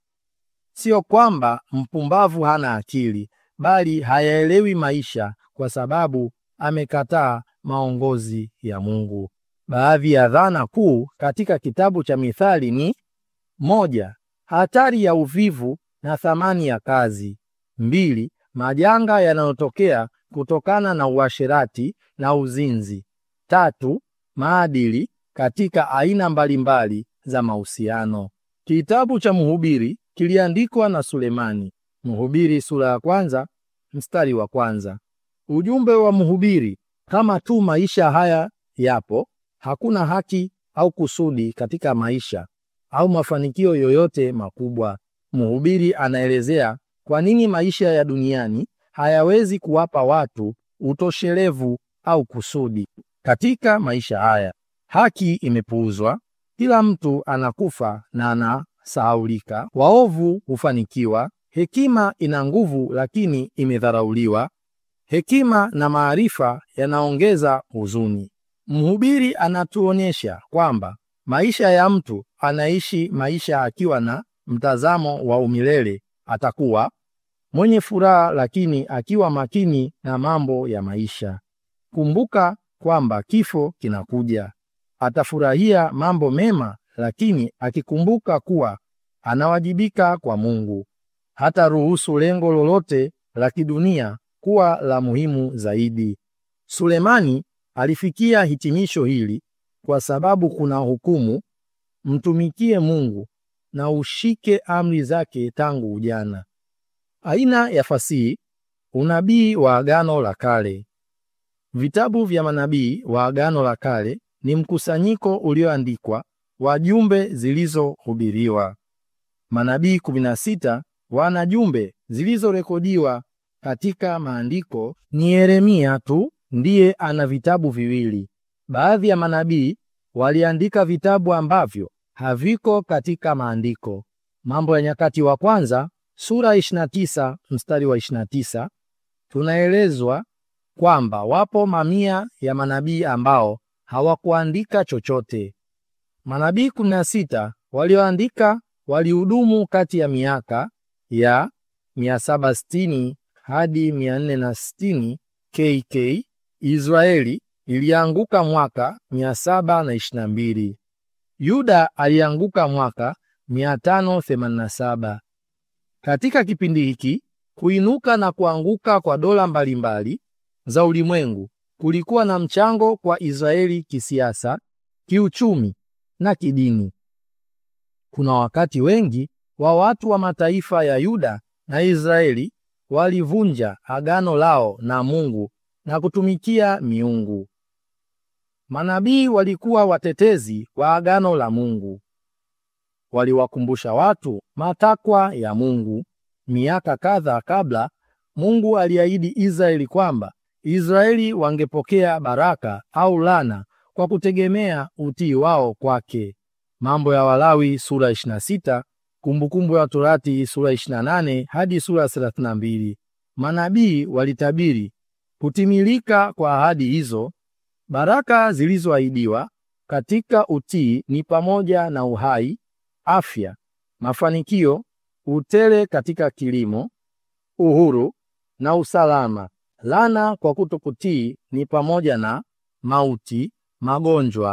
Sio kwamba mpumbavu hana akili, bali hayaelewi maisha kwa sababu amekataa maongozi ya Mungu. Baadhi ya dhana kuu katika kitabu cha Mithali ni moja, hatari ya uvivu na thamani ya kazi; mbili, majanga yanayotokea kutokana na uasherati na uzinzi; tatu, maadili katika aina mbalimbali za mahusiano. Kitabu cha Mhubiri kiliandikwa na Sulemani. Mhubiri sura ya kwanza mstari wa kwanza. Ujumbe wa Mhubiri: kama tu maisha haya yapo, hakuna haki au kusudi katika maisha au mafanikio yoyote makubwa. Mhubiri anaelezea kwa nini maisha ya duniani hayawezi kuwapa watu utoshelevu au kusudi. Katika maisha haya haki imepuuzwa, kila mtu anakufa na anasahaulika, waovu hufanikiwa, hekima ina nguvu lakini imedharauliwa, hekima na maarifa yanaongeza huzuni. Mhubiri anatuonyesha kwamba maisha ya mtu anaishi maisha akiwa na mtazamo wa umilele atakuwa mwenye furaha, lakini akiwa makini na mambo ya maisha. Kumbuka kwamba kifo kinakuja. Atafurahia mambo mema, lakini akikumbuka kuwa anawajibika kwa Mungu. Hata ruhusu lengo lolote la kidunia kuwa la muhimu zaidi. Sulemani alifikia hitimisho hili kwa sababu kuna hukumu: mtumikie Mungu na ushike amri zake tangu ujana. Aina ya fasihi: unabii wa Agano la Kale. Vitabu vya manabii wa Agano la Kale ni mkusanyiko ulioandikwa wa jumbe zilizohubiriwa. Manabii 16 wana jumbe zilizorekodiwa katika maandiko. Ni Yeremia tu ndiye ana vitabu viwili. Baadhi ya manabii waliandika vitabu ambavyo haviko katika maandiko. Mambo ya Nyakati wa Kwanza sura 29 mstari wa 29, tunaelezwa kwamba wapo mamia ya manabii ambao hawakuandika chochote. Manabii 16 walioandika walihudumu kati ya miaka ya 760 hadi 460 KK. Israeli ilianguka mwaka 722. Yuda alianguka mwaka 587. Katika kipindi hiki kuinuka na kuanguka kwa dola mbalimbali za ulimwengu kulikuwa na mchango kwa Israeli kisiasa, kiuchumi na kidini. Kuna wakati wengi wa watu wa mataifa ya Yuda na Israeli walivunja agano lao na Mungu na kutumikia miungu. Manabii walikuwa watetezi wa agano la Mungu. Waliwakumbusha watu matakwa ya Mungu. Miaka kadha kabla, Mungu aliahidi Israeli kwamba Israeli wangepokea baraka au lana kwa kutegemea utii wao kwake. Mambo ya Walawi sura 26, Kumbukumbu ya Torati sura 28 hadi sura 32. Manabii walitabiri kutimilika kwa ahadi hizo. Baraka zilizoahidiwa katika utii ni pamoja na uhai, afya, mafanikio, utele katika kilimo, uhuru na usalama. Lana kwa kutokutii ni pamoja na mauti, magonjwa,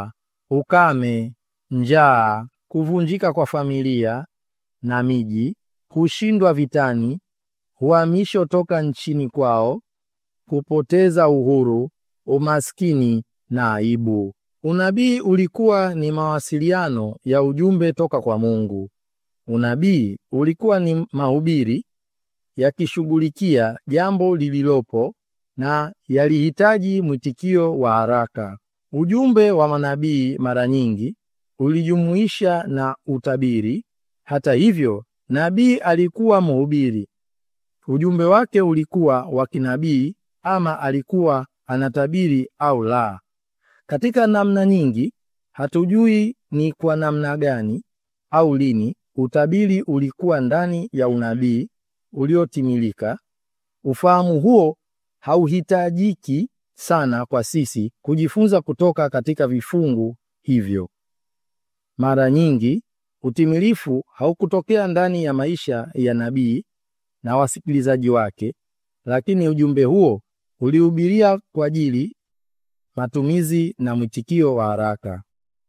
ukame, njaa, kuvunjika kwa familia na miji, kushindwa vitani, uhamisho toka nchini kwao, kupoteza uhuru, umaskini na aibu. Unabii ulikuwa ni mawasiliano ya ujumbe toka kwa Mungu. Unabii ulikuwa ni mahubiri yakishughulikia jambo lililopo na yalihitaji mwitikio wa haraka. Ujumbe wa manabii mara nyingi ulijumuisha na utabiri. Hata hivyo, nabii alikuwa mhubiri. Ujumbe wake ulikuwa wa kinabii ama alikuwa anatabiri au la. Katika namna nyingi, hatujui ni kwa namna gani au lini utabiri ulikuwa ndani ya unabii uliotimilika. Ufahamu huo hauhitajiki sana kwa sisi kujifunza kutoka katika vifungu hivyo. Mara nyingi utimilifu haukutokea ndani ya maisha ya nabii na wasikilizaji wake, lakini ujumbe huo ulihubiria kwa ajili matumizi na mwitikio wa haraka.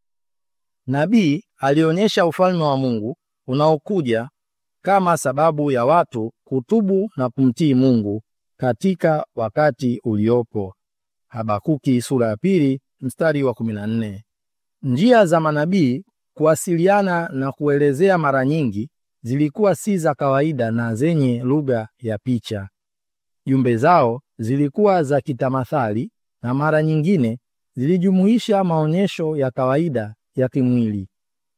Nabii alionyesha ufalme wa Mungu unaokuja kama sababu ya watu kutubu na kumtii Mungu katika wakati uliopo. Habakuki sura ya pili mstari wa 14. Njia za manabii kuwasiliana na kuelezea mara nyingi zilikuwa si za kawaida na zenye lugha ya picha. Jumbe zao zilikuwa za kitamathali na mara nyingine zilijumuisha maonyesho ya kawaida ya kimwili.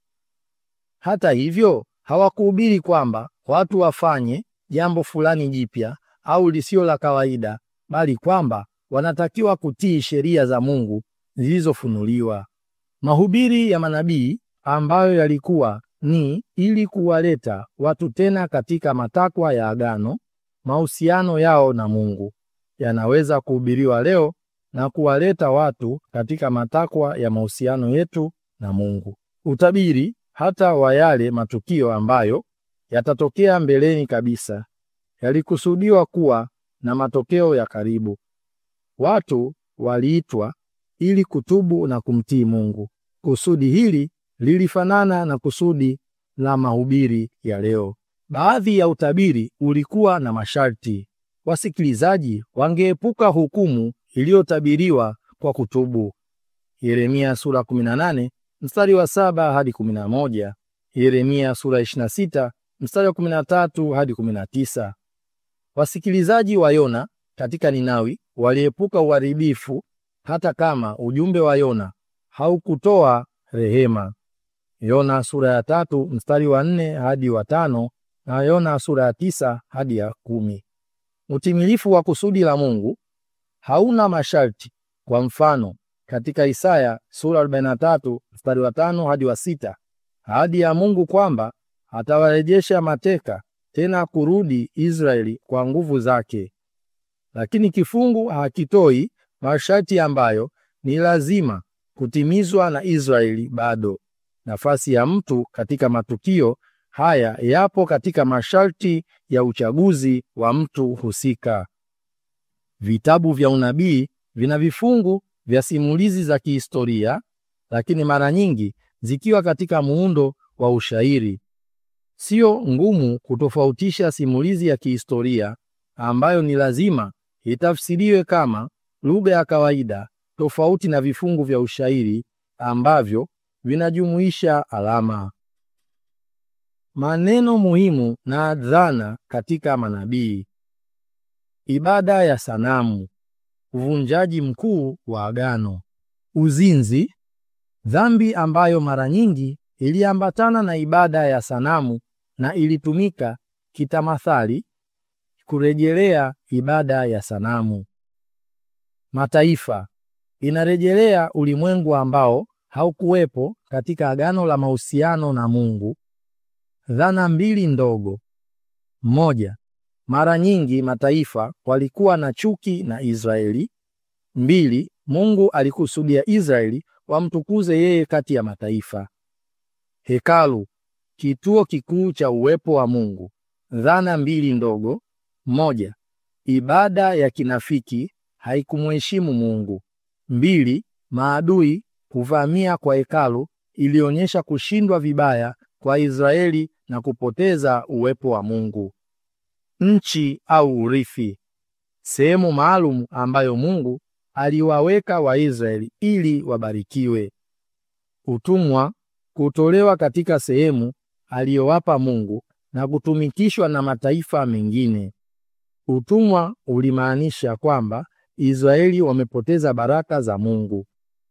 Hata hivyo, hawakuhubiri kwamba watu wafanye jambo fulani jipya au lisio la kawaida, bali kwamba wanatakiwa kutii sheria za Mungu zilizofunuliwa. Mahubiri ya manabii ambayo yalikuwa ni ili kuwaleta watu tena katika matakwa ya agano, mahusiano yao na Mungu, yanaweza kuhubiriwa leo na kuwaleta watu katika matakwa ya mahusiano yetu na Mungu. Utabiri hata wa yale matukio ambayo yatatokea mbeleni kabisa yalikusudiwa kuwa na matokeo ya karibu. Watu waliitwa ili kutubu na kumtii Mungu. Kusudi hili lilifanana na kusudi la mahubiri ya leo. Baadhi ya utabiri ulikuwa na masharti. Wasikilizaji wangeepuka hukumu iliyotabiriwa kwa kutubu. Yeremia sura 18 mstari wa saba hadi 11. Yeremia sura 26 mstari wa 13 hadi 19. Wasikilizaji wa Yona katika Ninawi waliepuka uharibifu hata kama ujumbe wa Yona haukutoa rehema. Yona sura ya tatu mstari wa nne hadi wa tano na Yona sura ya tisa hadi ya kumi. Utimilifu wa kusudi la Mungu hauna masharti. Kwa mfano, katika Isaya sura 43 mstari wa tano hadi wa sita, ahadi ya Mungu kwamba atawarejesha mateka tena kurudi Israeli kwa nguvu zake. Lakini kifungu hakitoi masharti ambayo ni lazima kutimizwa na Israeli bado. Nafasi ya mtu katika matukio haya yapo katika masharti ya uchaguzi wa mtu husika. Vitabu vya unabii vina vifungu vya simulizi za kihistoria, lakini mara nyingi zikiwa katika muundo wa ushairi. Sio ngumu kutofautisha simulizi ya kihistoria ambayo ni lazima itafsiriwe kama lugha ya kawaida, tofauti na vifungu vya ushairi ambavyo vinajumuisha alama. Maneno muhimu na dhana katika manabii: ibada ya sanamu, uvunjaji mkuu wa agano, uzinzi, dhambi ambayo mara nyingi iliambatana na ibada ya sanamu na ilitumika kitamathali kurejelea ibada ya sanamu. Mataifa inarejelea ulimwengu ambao haukuwepo katika agano la mahusiano na Mungu. Dhana mbili ndogo. Moja, mara nyingi mataifa walikuwa na chuki na Israeli. Mbili, Mungu alikusudia Israeli wamtukuze yeye kati ya mataifa. Hekalu, kituo kikuu cha uwepo wa Mungu. Dhana mbili ndogo. Moja, ibada ya kinafiki haikumheshimu Mungu. Mbili, maadui kuvamia kwa hekalu ilionyesha kushindwa vibaya kwa Israeli na kupoteza uwepo wa Mungu. Nchi au urithi, sehemu maalum ambayo Mungu aliwaweka Waisraeli ili wabarikiwe. Utumwa, kutolewa katika sehemu aliyowapa Mungu na kutumikishwa na mataifa mengine. Utumwa ulimaanisha kwamba Israeli wamepoteza baraka za Mungu.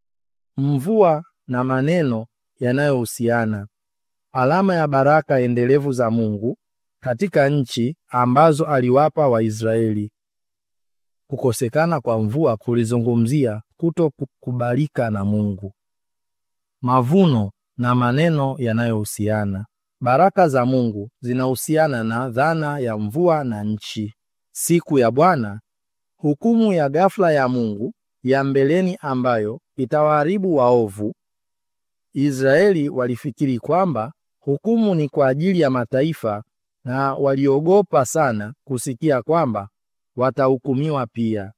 Mvua na maneno yanayohusiana, alama ya baraka endelevu za Mungu katika nchi ambazo aliwapa Waisraeli. Kukosekana kwa mvua kulizungumzia kutokubalika na Mungu. Mavuno na maneno yanayohusiana, baraka za Mungu zinahusiana na dhana ya mvua na nchi. Siku ya Bwana, hukumu ya ghafla ya Mungu ya mbeleni ambayo itawaharibu waovu. Israeli walifikiri kwamba hukumu ni kwa ajili ya mataifa na waliogopa sana kusikia kwamba watahukumiwa pia.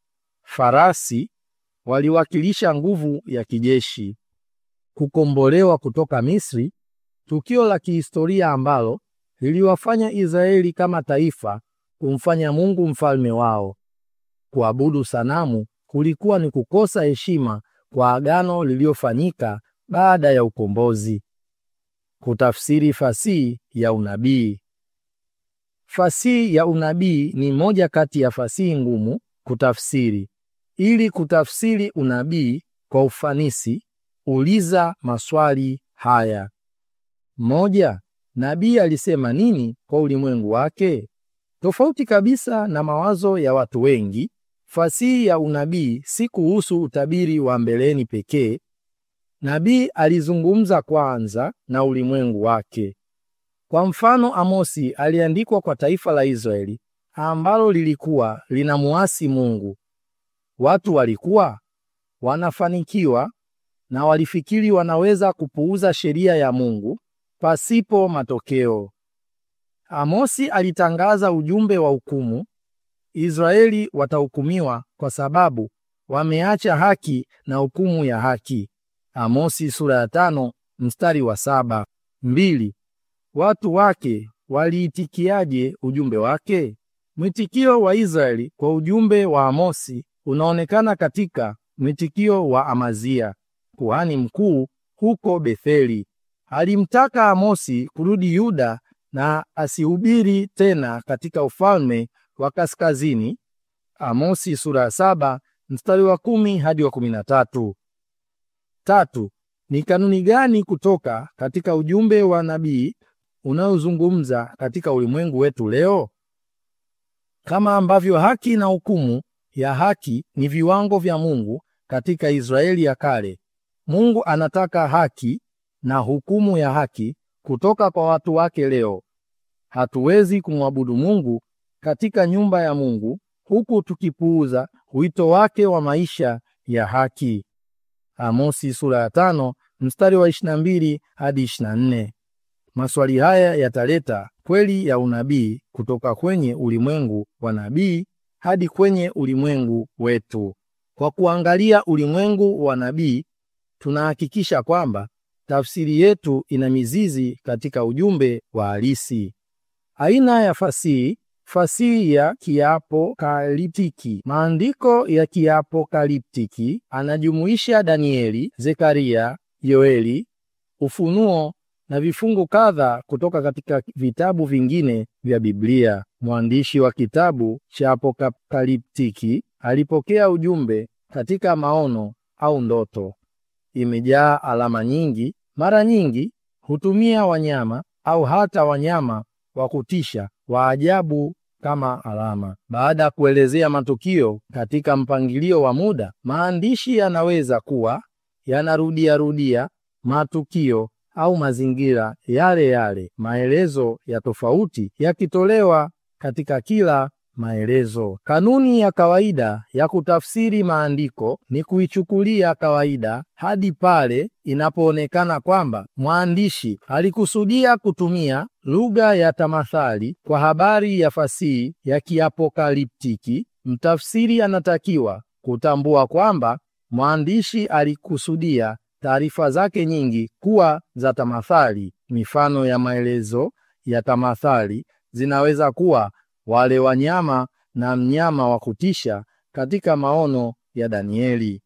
Farasi waliwakilisha nguvu ya kijeshi. Kukombolewa kutoka Misri, tukio la kihistoria ambalo liliwafanya Israeli kama taifa kumfanya Mungu mfalme wao. Kuabudu sanamu kulikuwa ni kukosa heshima kwa agano lililofanyika baada ya ukombozi. Kutafsiri fasihi ya unabii. Fasihi ya unabii ni moja kati ya fasihi ngumu kutafsiri. Ili kutafsiri unabii kwa ufanisi, uliza maswali haya: moja, nabii alisema nini kwa ulimwengu wake? Tofauti kabisa na mawazo ya watu wengi, fasihi ya unabii si kuhusu utabiri wa mbeleni pekee. Nabii alizungumza kwanza na ulimwengu wake. Kwa mfano, Amosi aliandikwa kwa taifa la Israeli ambalo lilikuwa linamuasi Mungu. Watu walikuwa wanafanikiwa na walifikiri wanaweza kupuuza sheria ya Mungu pasipo matokeo. Amosi alitangaza ujumbe wa hukumu. Israeli watahukumiwa kwa sababu wameacha haki na hukumu ya haki. Amosi sura ya tano mstari wa saba. Mbili, watu wake waliitikiaje ujumbe wake? Mwitikio wa Israeli kwa ujumbe wa Amosi unaonekana katika mwitikio wa Amazia, kuhani mkuu huko Betheli. Alimtaka Amosi kurudi Yuda na asihubiri tena katika ufalme wa kaskazini. Amosi sura ya saba mstari wa kumi hadi wa kumi na tatu. Tatu, ni kanuni gani kutoka katika ujumbe wa nabii unaozungumza katika ulimwengu wetu leo? Kama ambavyo haki na hukumu ya haki ni viwango vya Mungu katika Israeli ya kale, Mungu anataka haki na hukumu ya haki kutoka kwa watu wake leo. Hatuwezi kumwabudu Mungu katika nyumba ya Mungu huku tukipuuza wito wake wa maisha ya haki. Amosi sura ya tano mstari wa 22 hadi 24. Maswali haya yataleta kweli ya unabii kutoka kwenye ulimwengu wa nabii hadi kwenye ulimwengu wetu. Kwa kuangalia ulimwengu wa nabii, tunahakikisha kwamba tafsiri yetu ina mizizi katika ujumbe wa halisi. Aina ya fasihi: fasihi ya kiapokaliptiki. Maandiko ya kiapokaliptiki anajumuisha Danieli, Zekaria, Yoeli, Ufunuo na vifungu kadha kutoka katika vitabu vingine vya Biblia. Mwandishi wa kitabu cha apokaliptiki alipokea ujumbe katika maono au ndoto. Imejaa alama nyingi, mara nyingi hutumia wanyama au hata wanyama wa kutisha wa ajabu kama alama. Baada ya kuelezea matukio katika mpangilio wa muda, maandishi yanaweza kuwa yanarudiarudia matukio au mazingira yale yale, maelezo ya tofauti yakitolewa katika kila maelezo. Kanuni ya kawaida ya kutafsiri maandiko ni kuichukulia kawaida hadi pale inapoonekana kwamba mwandishi alikusudia kutumia lugha ya tamathali kwa habari ya fasihi ya kiapokaliptiki. Mtafsiri anatakiwa kutambua kwamba Mwandishi alikusudia taarifa zake nyingi kuwa za tamathali. Mifano ya maelezo ya tamathali zinaweza kuwa wale wanyama na mnyama wa kutisha katika maono ya Danieli.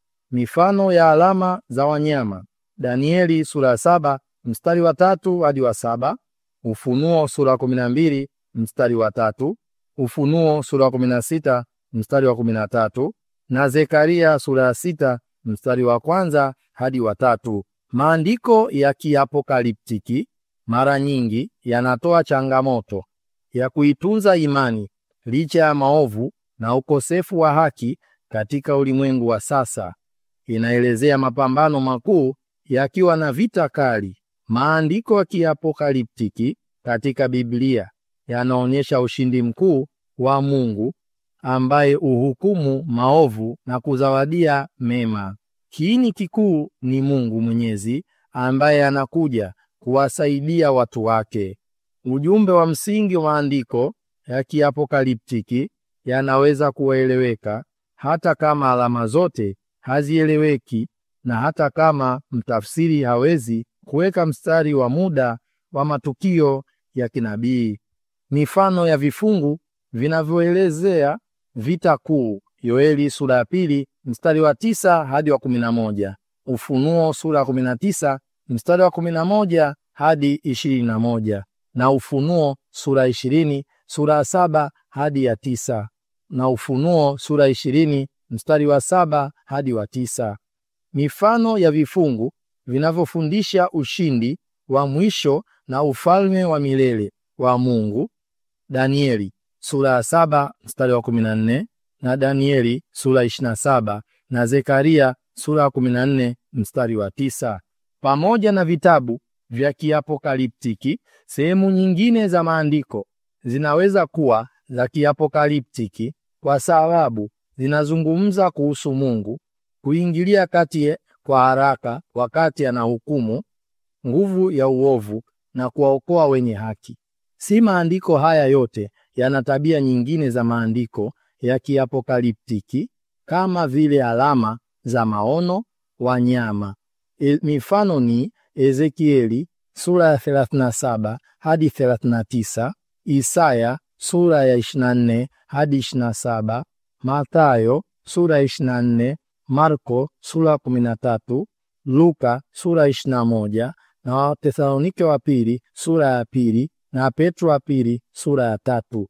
Mifano ya alama za wanyama: Danieli sura ya saba mstari wa tatu hadi wa saba, Ufunuo sura ya kumi na mbili mstari wa tatu, Ufunuo sura ya kumi na sita mstari wa kumi na tatu na Zekaria sura ya sita mstari wa kwanza hadi wa tatu. Maandiko ya kiapokaliptiki mara nyingi yanatoa changamoto ya kuitunza imani licha ya maovu na ukosefu wa haki katika ulimwengu wa sasa. Inaelezea mapambano makuu yakiwa na vita kali. Maandiko ya kiapokaliptiki katika Biblia yanaonyesha ushindi mkuu wa Mungu ambaye uhukumu maovu na kuzawadia mema. Kiini kikuu ni Mungu Mwenyezi ambaye anakuja kuwasaidia watu wake. Ujumbe wa msingi wa maandiko ya kiapokaliptiki yanaweza kueleweka hata kama alama zote hazieleweki na hata kama mtafsiri hawezi kuweka mstari wa muda wa matukio ya kinabii. Mifano ya vifungu vinavyoelezea vita kuu: Yoeli sura ya pili mstari wa tisa hadi wa kumi na moja, Ufunuo sura ya kumi na tisa mstari wa kumi na moja hadi ishirini na moja na Ufunuo sura ishirini sura ya saba hadi ya tisa na Ufunuo sura ishirini mstari wa saba hadi wa tisa. Mifano ya vifungu vinavyofundisha ushindi wa mwisho na ufalme wa milele wa Mungu: Danieli sura ya saba mstari wa kumi na nne na Danieli sura ishirini na saba na Zekaria sura ya kumi na nne mstari wa tisa. Pamoja na vitabu vya kiapokaliptiki, sehemu nyingine za maandiko zinaweza kuwa za kiapokaliptiki kwa sababu zinazungumza kuhusu Mungu kuingilia kati kwa haraka wakati anahukumu nguvu ya uovu na kuwaokoa wenye haki. Si maandiko haya yote yana tabia nyingine za maandiko ya kiapokaliptiki kama vile alama za maono, wanyama. E, mifano ni Ezekieli sura ya 37 hadi 39, Isaya sura ya 24 hadi 27, Mathayo sura ya 24, Marko sura ya 13, Luka sura ya 21 na Wathesalonike wa pili sura ya pili na Petro wa pili sura ya tatu.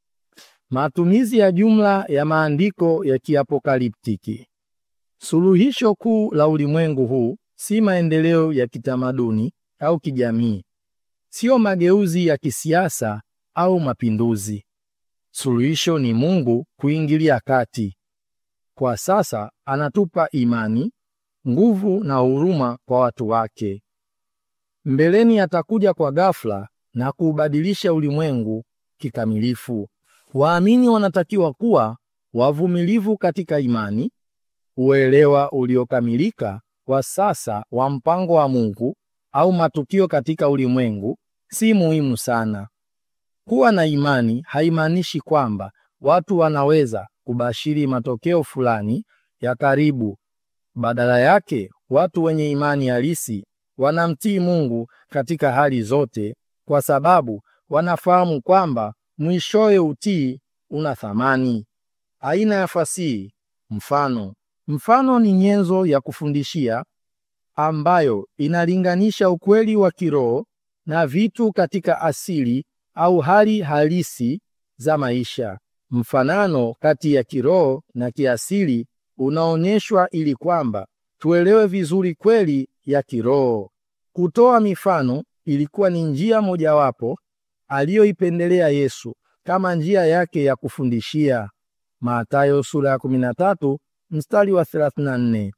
Matumizi ya jumla ya maandiko ya kiapokaliptiki. Suluhisho kuu la ulimwengu huu si maendeleo ya kitamaduni au kijamii, sio mageuzi ya kisiasa au mapinduzi. Suluhisho ni Mungu kuingilia kati. Kwa sasa anatupa imani, nguvu na huruma kwa watu wake. Mbeleni atakuja kwa ghafla na kuubadilisha ulimwengu kikamilifu. Waamini wanatakiwa kuwa wavumilivu katika imani. Uelewa uliokamilika wa sasa wa mpango wa Mungu au matukio katika ulimwengu si muhimu sana. Kuwa na imani haimaanishi kwamba watu wanaweza kubashiri matokeo fulani ya karibu. Badala yake, watu wenye imani halisi wanamtii Mungu katika hali zote, kwa sababu wanafahamu kwamba mwishowe utii una thamani. Aina ya fasihi. Mfano. Mfano ni nyenzo ya kufundishia ambayo inalinganisha ukweli wa kiroho na vitu katika asili au hali halisi za maisha. Mfanano kati ya kiroho na kiasili unaonyeshwa ili kwamba tuelewe vizuri kweli ya kiroho. Kutoa mifano ilikuwa ni njia mojawapo aliyoipendelea Yesu kama njia yake ya kufundishia. Mathayo sura ya 13 mstari wa 34.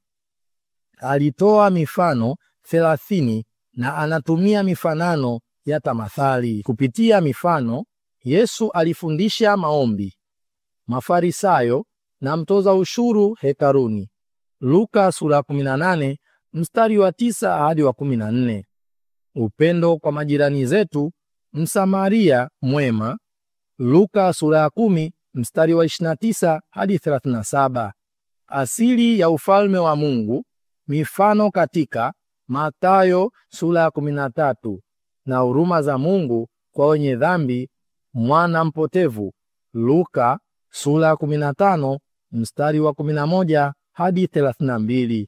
Alitoa mifano 30 na anatumia mifanano ya tamathali. Kupitia mifano, Yesu alifundisha maombi, Mafarisayo na mtoza ushuru hekaruni. Luka sura ya 18 mstari wa 9 hadi wa 14. Upendo kwa majirani zetu, Msamaria mwema. Luka sura ya 10 mstari wa 29 hadi 37. asili ya ufalme wa Mungu, mifano katika Mathayo sura ya 13 na huruma za Mungu kwa wenye dhambi, mwana mpotevu, Luka sura ya 15 mstari wa 11 hadi 32.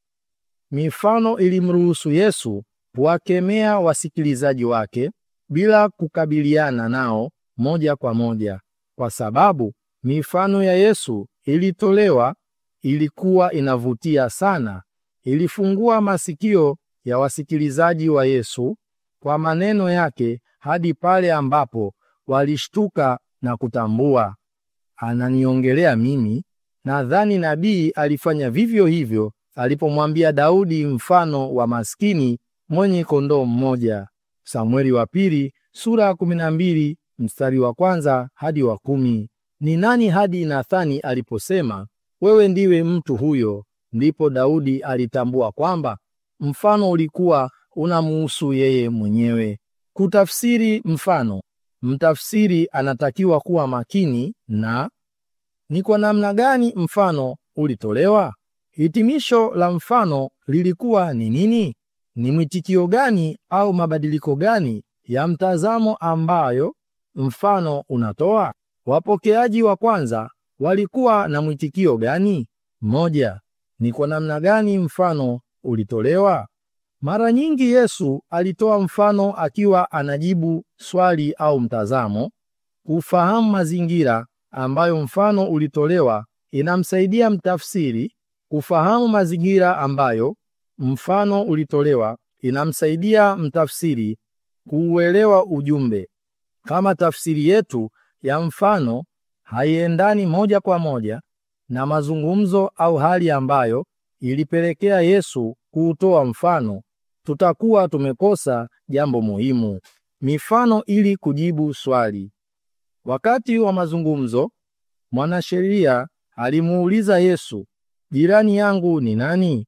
Mifano ilimruhusu Yesu kuwakemea wasikilizaji wake bila kukabiliana nao moja kwa moja, kwa sababu mifano ya Yesu ilitolewa ilikuwa inavutia sana. Ilifungua masikio ya wasikilizaji wa Yesu kwa maneno yake hadi pale ambapo walishtuka na kutambua, ananiongelea mimi. Nadhani nabii alifanya vivyo hivyo alipomwambia Daudi mfano wa maskini mwenye kondoo mmoja. Samueli wa pili sura ya 12 mstari wa kwanza hadi wa kumi. Ni nani hadi Nathani aliposema wewe ndiwe mtu huyo, ndipo Daudi alitambua kwamba mfano ulikuwa unamuhusu yeye mwenyewe. Kutafsiri mfano, mtafsiri anatakiwa kuwa makini na ni kwa namna gani mfano ulitolewa. Hitimisho la mfano lilikuwa ni nini? Ni mwitikio gani au mabadiliko gani ya mtazamo ambayo mfano unatoa? Wapokeaji wa kwanza walikuwa na mwitikio gani? Moja, ni kwa namna gani mfano ulitolewa? Mara nyingi Yesu alitoa mfano akiwa anajibu swali au mtazamo. Kufahamu mazingira ambayo mfano ulitolewa inamsaidia mtafsiri kufahamu mazingira ambayo mfano ulitolewa inamsaidia mtafsiri kuuelewa ujumbe. Kama tafsiri yetu ya mfano haiendani moja kwa moja na mazungumzo au hali ambayo ilipelekea Yesu kuutoa mfano, tutakuwa tumekosa jambo muhimu. Mifano ili kujibu swali. Wakati wa mazungumzo, mwanasheria alimuuliza Yesu, jirani yangu ni nani?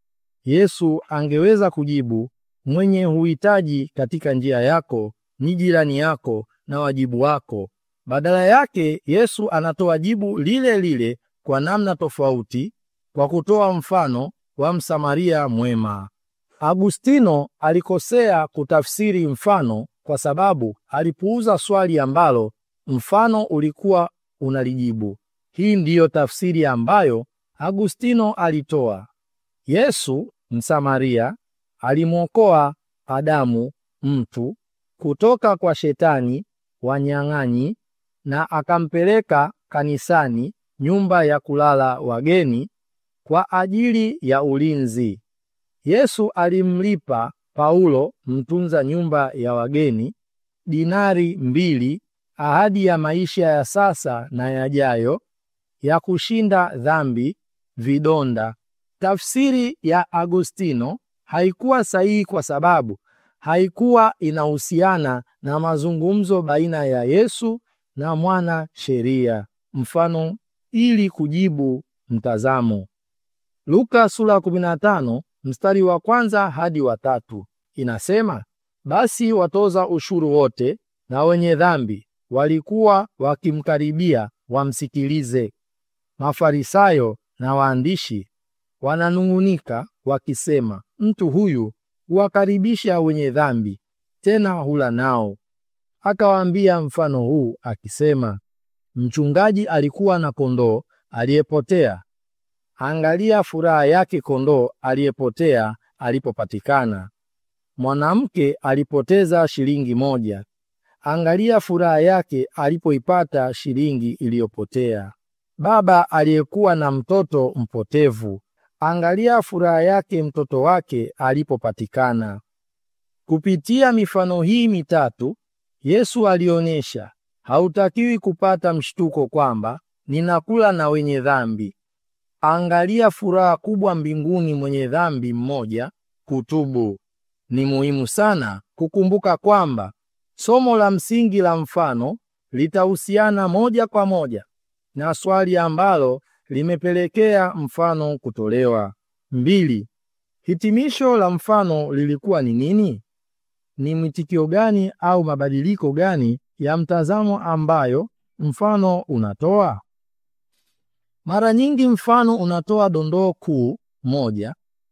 Yesu angeweza kujibu, mwenye uhitaji katika njia yako ni jirani yako na wajibu wako. Badala yake, Yesu anatoa jibu lile lile kwa namna tofauti kwa kutoa mfano wa Msamaria mwema. Agustino alikosea kutafsiri mfano kwa sababu alipuuza swali ambalo mfano ulikuwa unalijibu. Hii ndiyo tafsiri ambayo Agustino alitoa. Yesu Msamaria alimwokoa Adamu mtu kutoka kwa shetani wanyang'anyi na akampeleka kanisani, nyumba ya kulala wageni, kwa ajili ya ulinzi. Yesu alimlipa Paulo mtunza nyumba ya wageni dinari mbili, ahadi ya maisha ya sasa na yajayo ya kushinda dhambi, vidonda. Tafsiri ya Agustino haikuwa sahihi kwa sababu haikuwa inahusiana na mazungumzo baina ya Yesu na mwana sheria. Mfano ili kujibu mtazamo. Luka sura ya 15 mstari wa kwanza hadi wa tatu inasema, basi watoza ushuru wote na wenye dhambi walikuwa wakimkaribia wamsikilize. Mafarisayo na waandishi wananung'unika wakisema, mtu huyu huwakaribisha wenye dhambi, tena hula nao. Akawaambia mfano huu akisema, mchungaji alikuwa na kondoo aliyepotea. Angalia furaha yake kondoo aliyepotea alipopatikana. Mwanamke alipoteza shilingi moja. Angalia furaha yake alipoipata shilingi iliyopotea. Baba aliyekuwa na mtoto mpotevu. Angalia furaha yake mtoto wake alipopatikana. Kupitia mifano hii mitatu, Yesu alionyesha hautakiwi kupata mshtuko kwamba ninakula na wenye dhambi. Angalia furaha kubwa mbinguni mwenye dhambi mmoja kutubu. Ni muhimu sana kukumbuka kwamba somo la msingi la mfano litahusiana moja kwa moja na swali ambalo limepelekea mfano kutolewa. Mbili, hitimisho la mfano lilikuwa ni nini? Ni mwitikio gani au mabadiliko gani ya mtazamo ambayo mfano unatoa? Mara nyingi mfano unatoa dondoo kuu moja,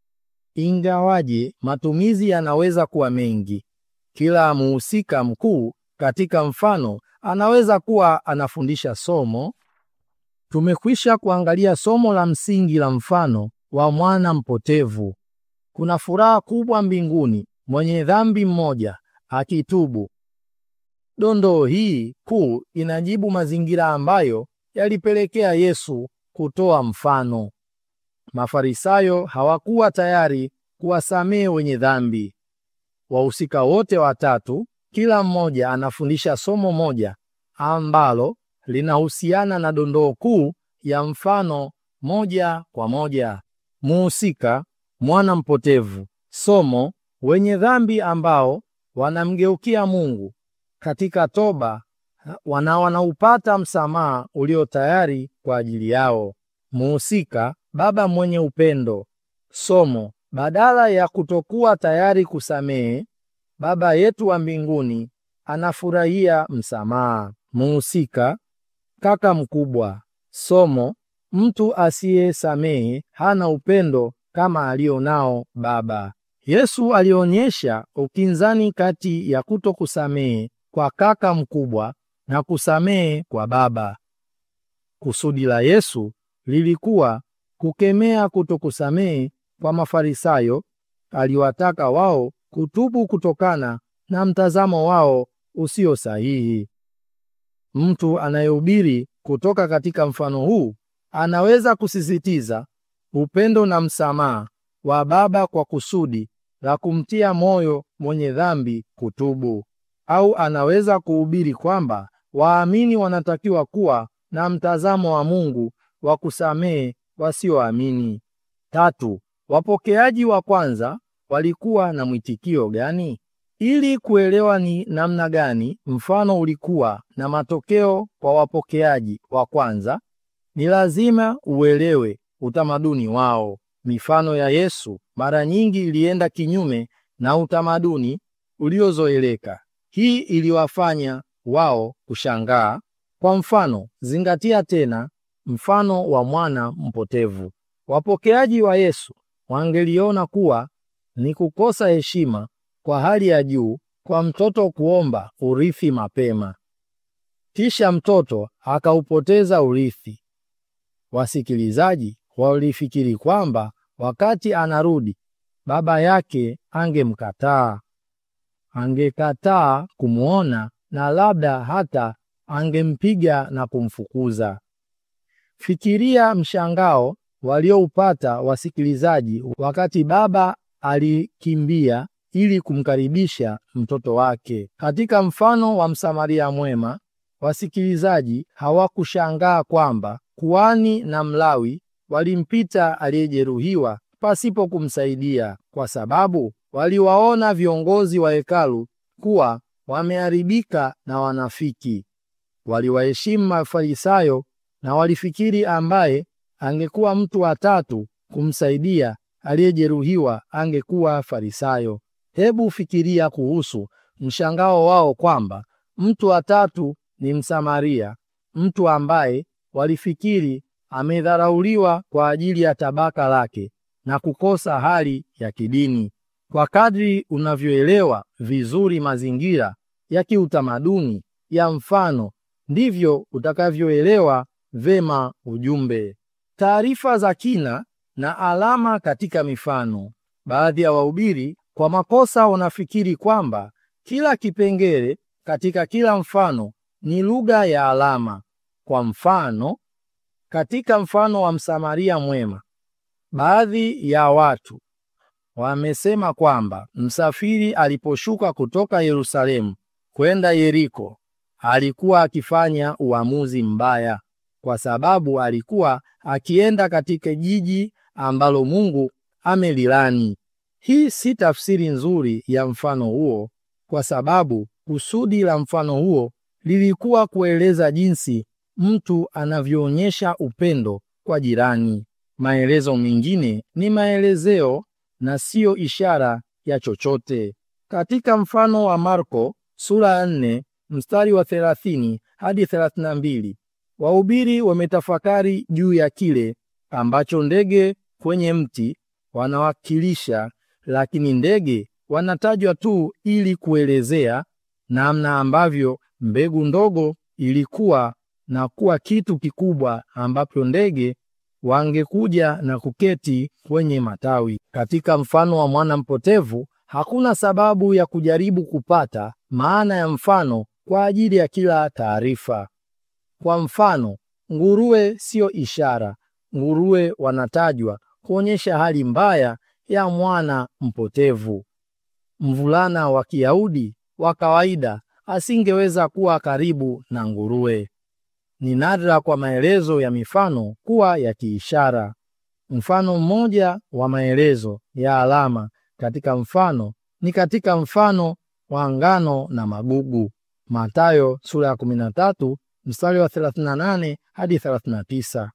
ingawaje matumizi yanaweza kuwa mengi. Kila muhusika mkuu katika mfano anaweza kuwa anafundisha somo. Tumekwisha kuangalia somo la msingi la mfano wa mwana mpotevu. Kuna furaha kubwa mbinguni mwenye dhambi mmoja akitubu. Dondoo hii kuu inajibu mazingira ambayo yalipelekea Yesu kutoa mfano. Mafarisayo hawakuwa tayari kuwasamehe wenye dhambi. Wahusika wote watatu, kila mmoja anafundisha somo moja ambalo linahusiana na dondoo kuu ya mfano moja kwa moja. Muhusika mwana mpotevu, somo wenye dhambi ambao wanamgeukia Mungu katika toba wana wanaupata msamaha ulio tayari kwa ajili yao. Muhusika baba mwenye upendo, somo badala ya kutokuwa tayari kusamehe, Baba yetu wa mbinguni anafurahia msamaha. Muhusika kaka mkubwa, somo mtu asiyesamehe hana upendo kama alionao Baba. Yesu alionyesha ukinzani kati ya kutokusamehe kwa kaka mkubwa na kusamehe kwa baba. Kusudi la Yesu lilikuwa kukemea kutokusamehe kwa Mafarisayo. Aliwataka wao kutubu kutokana na mtazamo wao usio sahihi. Mtu anayehubiri kutoka katika mfano huu anaweza kusisitiza upendo na msamaha wa Baba kwa kusudi la kumtia moyo mwenye dhambi kutubu, au anaweza kuhubiri kwamba waamini wanatakiwa kuwa na mtazamo wa Mungu wa kusamehe wasioamini. Tatu, wapokeaji wa kwanza walikuwa na mwitikio gani? Ili kuelewa ni namna gani mfano ulikuwa na matokeo kwa wapokeaji wa kwanza, ni lazima uelewe utamaduni wao. Mifano ya Yesu mara nyingi ilienda kinyume na utamaduni uliozoeleka. Hii iliwafanya wao kushangaa. Kwa mfano, zingatia tena mfano wa mwana mpotevu. Wapokeaji wa Yesu wangeliona kuwa ni kukosa heshima kwa hali ya juu kwa mtoto kuomba urithi mapema, kisha mtoto akaupoteza urithi. Wasikilizaji walifikiri kwamba wakati anarudi baba yake angemkataa, angekataa kumwona na labda hata angempiga na kumfukuza. Fikiria mshangao walioupata wasikilizaji wakati baba alikimbia ili kumkaribisha mtoto wake. Katika mfano wa Msamaria mwema, wasikilizaji hawakushangaa kwamba kuhani na Mlawi walimpita aliyejeruhiwa pasipo kumsaidia, kwa sababu waliwaona viongozi wa hekalu kuwa wameharibika na wanafiki. Waliwaheshimu Mafarisayo na walifikiri ambaye angekuwa mtu wa tatu kumsaidia aliyejeruhiwa angekuwa Farisayo. Hebu fikiria kuhusu mshangao wao kwamba mtu wa tatu ni Msamaria, mtu ambaye walifikiri amedharauliwa kwa ajili ya tabaka lake na kukosa hali ya kidini. Kwa kadri unavyoelewa vizuri mazingira ya kiutamaduni ya mfano, ndivyo utakavyoelewa vema ujumbe. Taarifa za kina na alama katika mifano. Baadhi ya wahubiri kwa makosa wanafikiri kwamba kila kipengele katika kila mfano ni lugha ya alama. Kwa mfano, katika mfano wa Msamaria mwema, baadhi ya watu wamesema kwamba msafiri aliposhuka kutoka Yerusalemu kwenda Yeriko alikuwa akifanya uamuzi mbaya kwa sababu alikuwa akienda katika jiji ambalo Mungu amelilani. Hii si tafsiri nzuri ya mfano huo, kwa sababu kusudi la mfano huo lilikuwa kueleza jinsi mtu anavyoonyesha upendo kwa jirani. Maelezo mengine ni maelezeo na siyo ishara ya chochote. Katika mfano wa Marko sura ya 4 mstari wa 30 hadi 32, Wahubiri wametafakari juu ya kile ambacho ndege kwenye mti wanawakilisha, lakini ndege wanatajwa tu ili kuelezea namna ambavyo mbegu ndogo ilikuwa na kuwa kitu kikubwa ambapo ndege wangekuja na kuketi kwenye matawi. Katika mfano wa mwana mpotevu, hakuna sababu ya kujaribu kupata maana ya mfano kwa ajili ya kila taarifa. Kwa mfano, nguruwe siyo ishara. Nguruwe wanatajwa kuonyesha hali mbaya ya mwana mpotevu. Mvulana wa Kiyahudi wa kawaida asingeweza kuwa karibu na nguruwe. Ni nadra kwa maelezo ya mifano kuwa ya kiishara. Mfano mmoja wa maelezo ya alama katika mfano ni katika mfano wa ngano na magugu, Mathayo sura ya 13 mstari wa 38 hadi 39.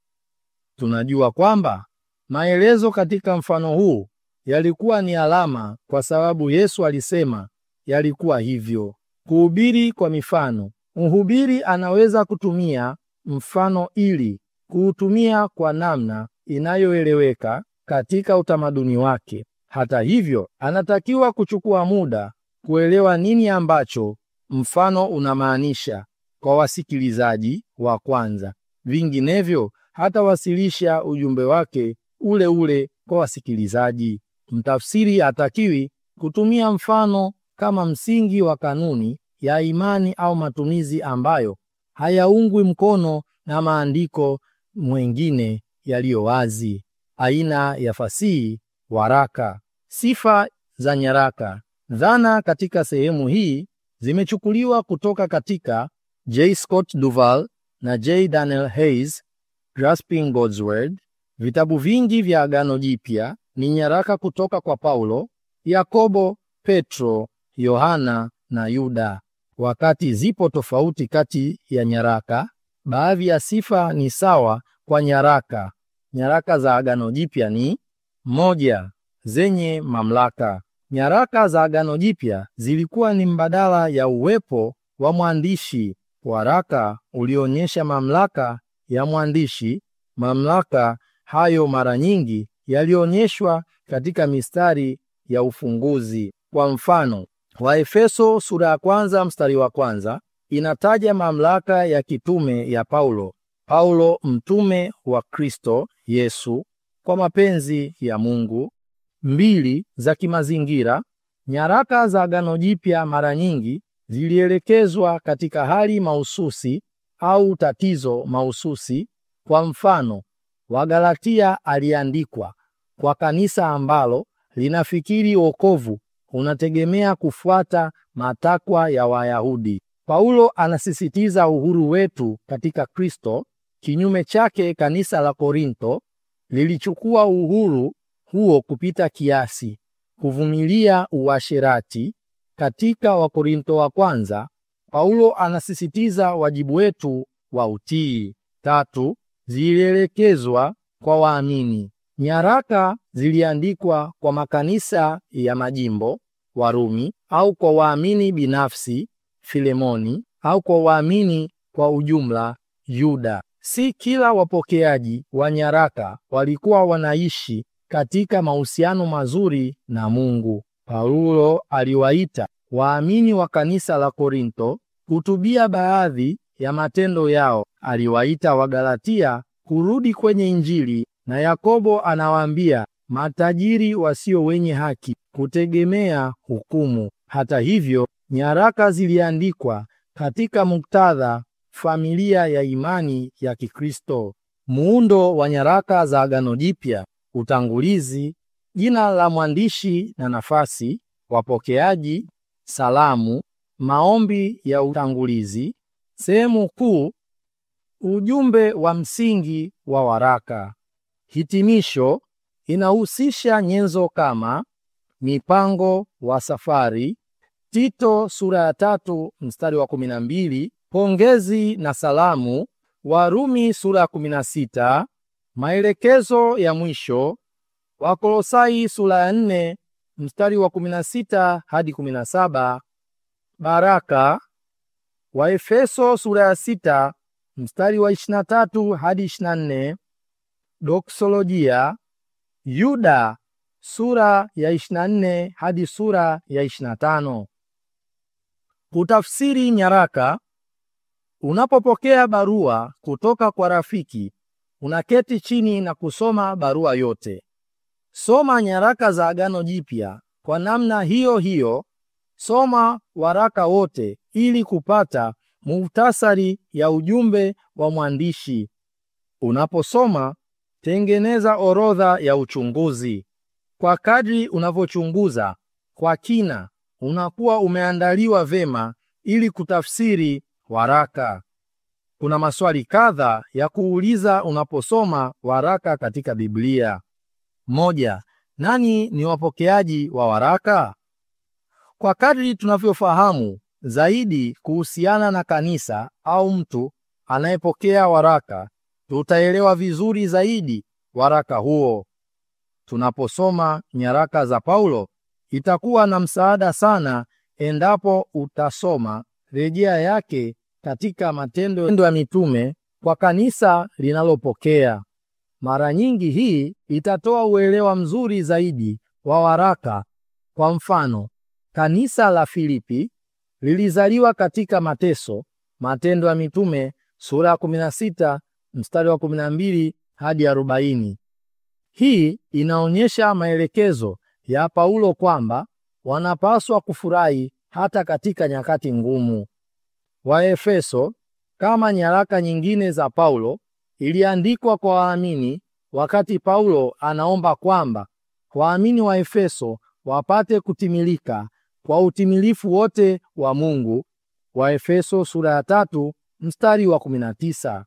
Tunajua kwamba maelezo katika mfano huu yalikuwa ni alama kwa sababu Yesu alisema yalikuwa hivyo. Kuhubiri kwa mifano. Mhubiri anaweza kutumia mfano ili kuutumia kwa namna inayoeleweka katika utamaduni wake. Hata hivyo, anatakiwa kuchukua muda kuelewa nini ambacho mfano unamaanisha kwa wasikilizaji wa kwanza. Vinginevyo, hatawasilisha ujumbe wake ule ule kwa wasikilizaji. Mtafsiri hatakiwi kutumia mfano kama msingi wa kanuni ya imani au matumizi ambayo hayaungwi mkono na maandiko mwengine yaliyo wazi. Aina ya fasihi waraka. Sifa za nyaraka. Dhana katika sehemu hii zimechukuliwa kutoka katika J. Scott Duval na J. Daniel Hayes, Grasping God's Word. Vitabu vingi vya Agano Jipya ni nyaraka kutoka kwa Paulo, Yakobo, Petro, Yohana na Yuda. Wakati zipo tofauti kati ya nyaraka, baadhi ya sifa ni sawa kwa nyaraka. Nyaraka za Agano Jipya ni moja, zenye mamlaka. Nyaraka za Agano Jipya zilikuwa ni mbadala ya uwepo wa mwandishi. Waraka ulionyesha mamlaka ya mwandishi. Mamlaka hayo mara nyingi yalionyeshwa katika mistari ya ufunguzi. Kwa mfano, Waefeso sura ya kwanza mstari wa kwanza inataja mamlaka ya kitume ya Paulo. Paulo mtume wa Kristo Yesu kwa mapenzi ya Mungu. Mbili, za kimazingira. Nyaraka za Agano Jipya mara nyingi zilielekezwa katika hali mahususi au tatizo mahususi. Kwa mfano, Wagalatia aliandikwa kwa kanisa ambalo linafikiri wokovu unategemea kufuata matakwa ya Wayahudi. Paulo anasisitiza uhuru wetu katika Kristo. Kinyume chake, kanisa la Korinto lilichukua uhuru huo kupita kiasi, kuvumilia uasherati. Katika Wakorinto wa kwanza, Paulo anasisitiza wajibu wetu wa utii. Tatu, zilielekezwa kwa waamini. Nyaraka ziliandikwa kwa makanisa ya majimbo Warumi, au kwa waamini binafsi Filemoni, au kwa waamini kwa ujumla Yuda. Si kila wapokeaji wa nyaraka walikuwa wanaishi katika mahusiano mazuri na Mungu. Paulo aliwaita waamini wa kanisa la Korinto kutubia baadhi ya matendo yao. Aliwaita Wagalatia kurudi kwenye Injili, na Yakobo anawaambia matajiri wasio wenye haki kutegemea hukumu. Hata hivyo, nyaraka ziliandikwa katika muktadha familia ya imani ya Kikristo. Muundo wa nyaraka za Agano Jipya: utangulizi, jina la mwandishi na nafasi, wapokeaji, salamu, maombi ya utangulizi, sehemu kuu, ujumbe wa msingi wa waraka. Hitimisho inahusisha nyenzo kama mipango wa safari, Tito sura ya tatu mstari wa kumi na mbili, pongezi na salamu, Warumi sura ya kumi na sita, maelekezo ya mwisho, Wakolosai sura ya nne mstari wa kumi na sita hadi kumi na saba, baraka, Waefeso sura ya sita mstari wa 23 hadi 24, doksolojia, Yuda sura ya 24 hadi sura ya 25. Kutafsiri nyaraka. Unapopokea barua kutoka kwa rafiki, unaketi chini na kusoma barua yote. Soma nyaraka za Agano Jipya. Kwa namna hiyo hiyo, soma waraka wote ili kupata muhtasari ya ujumbe wa mwandishi. Unaposoma, tengeneza orodha ya uchunguzi. Kwa kadri unavyochunguza kwa kina, unakuwa umeandaliwa vema ili kutafsiri waraka. Kuna maswali kadha ya kuuliza unaposoma waraka katika Biblia. Moja, nani ni wapokeaji wa waraka? Kwa kadri tunavyofahamu zaidi kuhusiana na kanisa au mtu anayepokea waraka, tutaelewa vizuri zaidi waraka huo. Tunaposoma nyaraka za Paulo, itakuwa na msaada sana endapo utasoma rejea yake katika Matendo ya Mitume kwa kanisa linalopokea. Mara nyingi hii itatoa uelewa mzuri zaidi wa waraka. Kwa mfano, kanisa la Filipi lilizaliwa katika mateso. Matendo ya Mitume sura ya 16 mstari wa 12 hadi 40. Hii inaonyesha maelekezo ya Paulo kwamba wanapaswa kufurahi hata katika nyakati ngumu. Waefeso, kama nyaraka nyingine za Paulo, iliandikwa kwa waamini wakati Paulo anaomba kwamba waamini wa Efeso wapate kutimilika kwa utimilifu wote wa Mungu. Waefeso sura ya tatu mstari wa 19.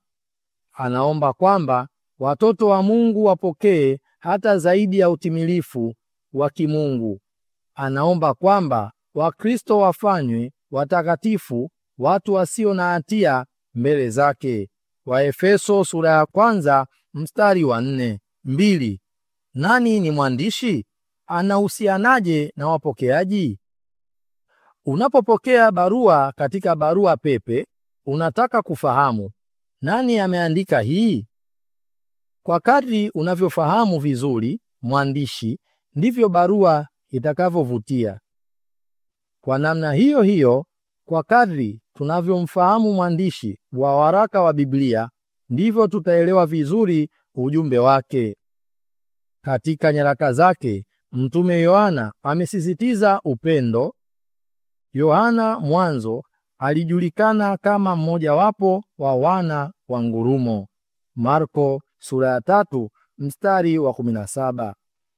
Anaomba kwamba watoto wa Mungu wapokee hata zaidi ya utimilifu wa kimungu. Anaomba kwamba Wakristo wafanywe watakatifu, watu wasio na hatia mbele zake. Waefeso sura ya kwanza mstari wa nne. Mbili. Nani ni mwandishi? Anahusianaje na wapokeaji? Unapopokea barua katika barua pepe, unataka kufahamu nani ameandika hii. Kwa kadri unavyofahamu vizuri mwandishi, ndivyo barua itakavyovutia. Kwa namna hiyo hiyo, kwa kadri tunavyomfahamu mwandishi wa waraka wa Biblia, ndivyo tutaelewa vizuri ujumbe wake. Katika nyaraka zake, Mtume Yohana amesisitiza upendo. Yohana mwanzo alijulikana kama mmojawapo wa wana wa ngurumo. Marko sura ya tatu mstari wa 17.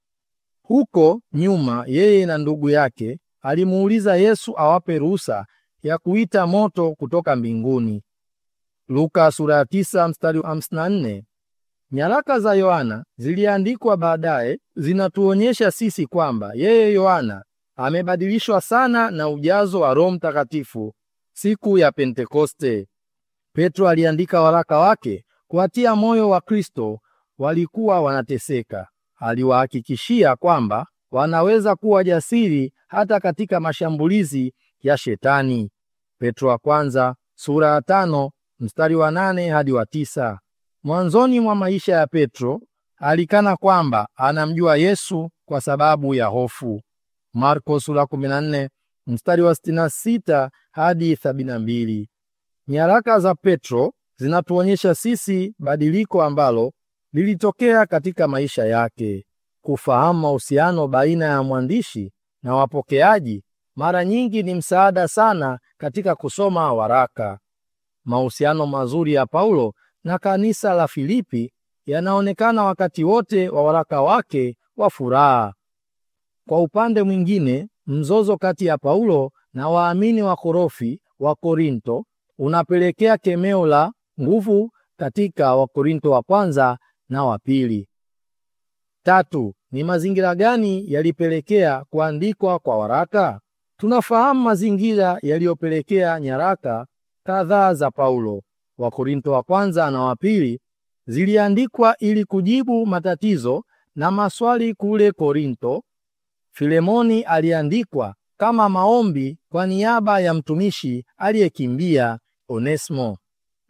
Huko nyuma yeye na ndugu yake alimuuliza Yesu awape ruhusa ya kuita moto kutoka mbinguni. Luka sura ya tisa mstari wa 54. Nyaraka za Yohana ziliandikwa baadaye zinatuonyesha sisi kwamba yeye Yohana amebadilishwa sana na ujazo wa Roho Mtakatifu siku ya Pentekoste. Petro aliandika waraka wake kuwatia moyo wa Kristo walikuwa wanateseka. Aliwahakikishia kwamba wanaweza kuwa jasiri hata katika mashambulizi ya Shetani. Petro wa kwanza sura ya tano mstari wa nane hadi wa tisa. Mwanzoni mwa maisha ya Petro alikana kwamba anamjua Yesu kwa sababu ya hofu. Marko sura 14 mstari wa 66 hadi 72. Nyaraka za Petro zinatuonyesha sisi badiliko ambalo lilitokea katika maisha yake. Kufahamu mahusiano baina ya mwandishi na wapokeaji mara nyingi ni msaada sana katika kusoma waraka. Mahusiano mazuri ya Paulo na kanisa la Filipi yanaonekana wakati wote wa waraka wake wa furaha. Kwa upande mwingine, mzozo kati ya Paulo na waamini wa korofi wa Korinto unapelekea kemeo la nguvu katika Wakorinto wa kwanza na wa pili. Tatu, ni mazingira gani yalipelekea kuandikwa kwa waraka? Tunafahamu mazingira yaliyopelekea nyaraka kadhaa za Paulo. Wakorinto wa kwanza na wa pili ziliandikwa ili kujibu matatizo na maswali kule Korinto. Filemoni aliandikwa kama maombi kwa niaba ya mtumishi aliyekimbia Onesimo.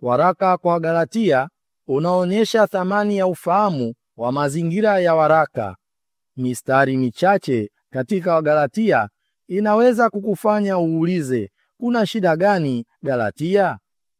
Waraka kwa Galatia unaonyesha thamani ya ufahamu wa mazingira ya waraka. Mistari michache katika Wagalatia inaweza kukufanya uulize, kuna shida gani Galatia?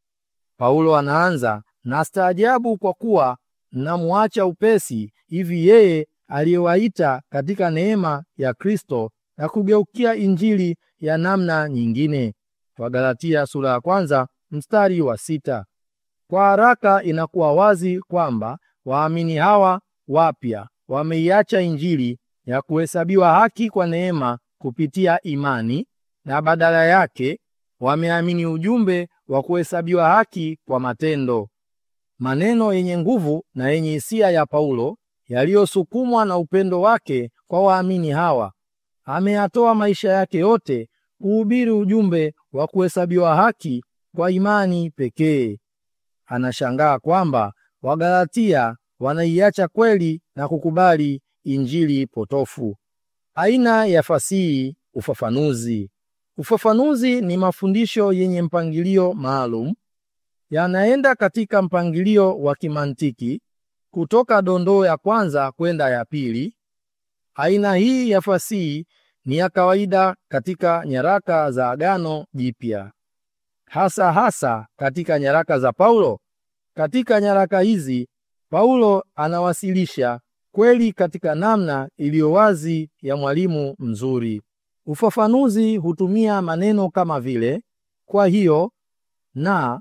Paulo anaanza na staajabu, kwa kuwa mnamwacha upesi hivi yeye aliyewaita katika neema ya Kristo na kugeukia injili ya namna nyingine. Wagalatia sura ya kwanza mstari wa sita. Kwa haraka inakuwa wazi kwamba waamini hawa wapya wameiacha injili ya kuhesabiwa haki kwa neema kupitia imani na badala yake wameamini ujumbe wa kuhesabiwa haki kwa matendo. Maneno yenye nguvu na yenye hisia ya Paulo yaliyosukumwa na upendo wake kwa waamini hawa. Ameyatoa maisha yake yote kuhubiri ujumbe wa kuhesabiwa haki kwa imani pekee. Anashangaa kwamba Wagalatia wanaiacha kweli na kukubali injili potofu. Aina ya fasihi ufafanuzi. Ufafanuzi ni mafundisho yenye mpangilio maalum, yanaenda katika mpangilio wa kimantiki kutoka dondoo ya kwanza kwenda ya pili. Aina hii ya fasihi ni ya kawaida katika nyaraka za Agano Jipya, hasa hasa katika nyaraka za Paulo. Katika nyaraka hizi Paulo anawasilisha kweli katika namna iliyo wazi ya mwalimu mzuri. Ufafanuzi hutumia maneno kama vile kwa hiyo, na,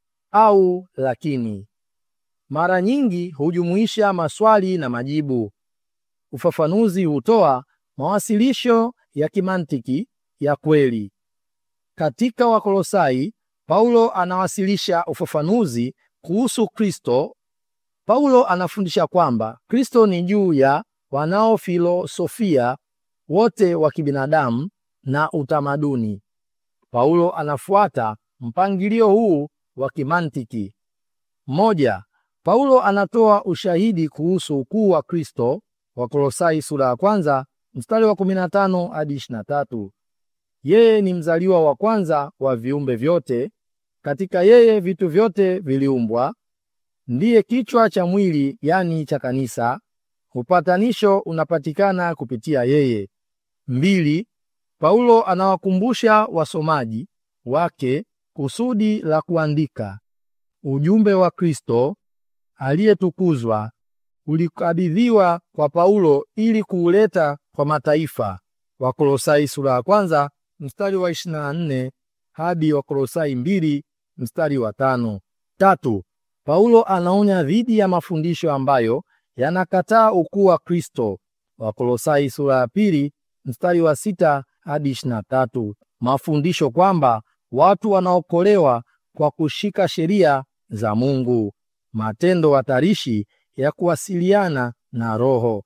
au lakini. Mara nyingi hujumuisha maswali na majibu. Ufafanuzi hutoa mawasilisho ya kimantiki ya kweli. Katika Wakolosai, Paulo anawasilisha ufafanuzi kuhusu Kristo. Paulo anafundisha kwamba Kristo ni juu ya wanaofilosofia wote wa kibinadamu na utamaduni. Paulo anafuata mpangilio huu wa kimantiki. Moja, Paulo anatoa ushahidi kuhusu ukuu wa Kristo. Wakolosai sura ya kwanza mstari wa 15 hadi 23. Yeye ni mzaliwa wa kwanza wa viumbe vyote, katika yeye vitu vyote viliumbwa. Ndiye kichwa cha mwili, yani cha kanisa. Upatanisho unapatikana kupitia yeye. Mbili, Paulo anawakumbusha wasomaji wake kusudi la kuandika. Ujumbe wa Kristo aliyetukuzwa ulikabidhiwa kwa Paulo ili kuuleta kwa mataifa. Wakolosai sura ya kwanza mstari wa 24 hadi Wakolosai mbili mstari wa tano. Tatu, Paulo anaonya dhidi ya mafundisho ambayo yanakataa ukuu wa Kristo. Wakolosai sura ya pili mstari wa sita hadi 23. Mafundisho kwamba watu wanaokolewa kwa kushika sheria za Mungu. Matendo hatarishi ya kuwasiliana na Roho.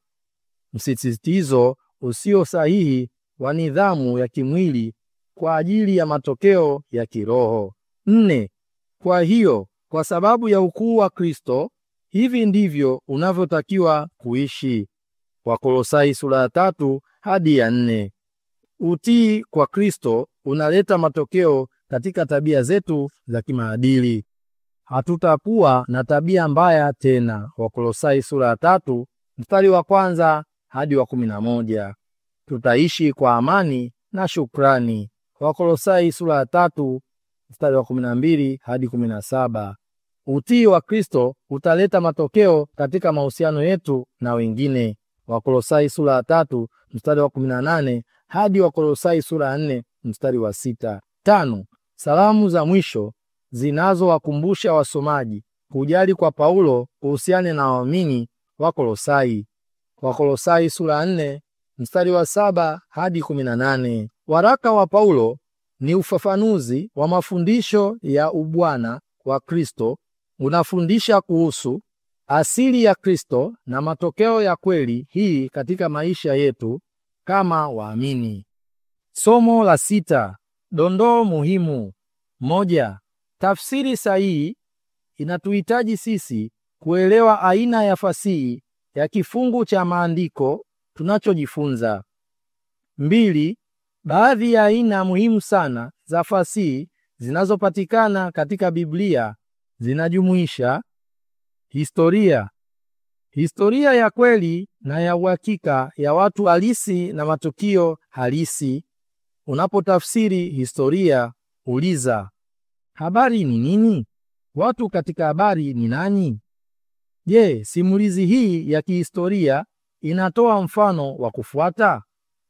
Msisitizo usio sahihi wa nidhamu ya kimwili kwa ajili ya matokeo ya kiroho. Nne, kwa hiyo kwa sababu ya ukuu wa Kristo hivi ndivyo unavyotakiwa kuishi. Wakolosai sura ya tatu hadi ya nne. Utii kwa Kristo unaleta matokeo katika tabia zetu za kimaadili. Hatutakuwa na tabia mbaya tena. Wakolosai sura ya tatu mstari wa kwanza hadi wa kumi na moja. Tutaishi kwa amani na shukrani. Wakolosai sura ya tatu mstari wa kumi na mbili hadi kumi na saba. Utii wa Kristo utaleta matokeo katika mahusiano yetu na wengine. Wakolosai sura ya tatu mstari wa kumi na nane hadi Wakolosai sura ya nne mstari wa sita. Tano, salamu za mwisho zinazowakumbusha wasomaji kujali kwa Paulo kuhusiana na waamini wa Kolosai. Wakolosai sura ya nne mstari wa saba hadi kumi na nane. Waraka wa Paulo ni ufafanuzi wa mafundisho ya ubwana wa Kristo. Unafundisha kuhusu asili ya Kristo na matokeo ya kweli hii katika maisha yetu kama waamini. Somo la sita: dondoo muhimu. Moja, tafsiri sahihi inatuhitaji sisi kuelewa aina ya fasihi ya kifungu cha maandiko tunachojifunza. Mbili, baadhi ya aina muhimu sana za fasihi zinazopatikana katika Biblia zinajumuisha historia, historia ya kweli na ya uhakika ya watu halisi na matukio halisi. Unapotafsiri historia, uliza habari ni nini? Watu katika habari ni nani? Je, simulizi hii ya kihistoria inatoa mfano wa kufuata?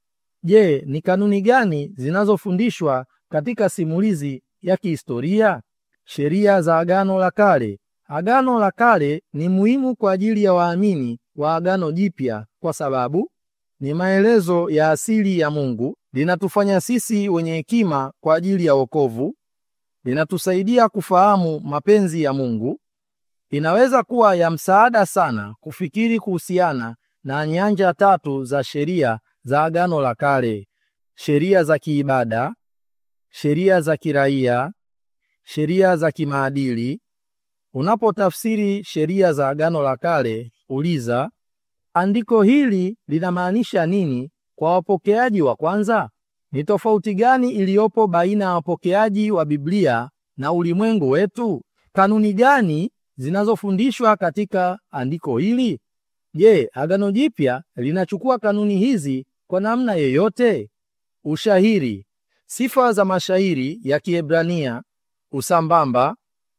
Je, ni kanuni gani zinazofundishwa katika simulizi ya kihistoria? Sheria za Agano la Kale. Agano la Kale ni muhimu kwa ajili ya waamini wa Agano Jipya kwa sababu ni maelezo ya asili ya Mungu, linatufanya sisi wenye hekima kwa ajili ya wokovu, linatusaidia kufahamu mapenzi ya Mungu. Inaweza kuwa ya msaada sana kufikiri kuhusiana na nyanja tatu za sheria za Agano la Kale: sheria za kiibada, sheria za kiraia, sheria za kimaadili. Unapotafsiri sheria za Agano la Kale, uliza andiko hili linamaanisha nini kwa wapokeaji wa kwanza? Ni tofauti gani iliyopo baina ya wapokeaji wa Biblia na ulimwengu wetu? Kanuni gani zinazofundishwa katika andiko hili? Je, Agano Jipya linachukua kanuni hizi kwa namna yoyote? Ushahiri. Sifa za mashairi ya Kiebrania, usambamba,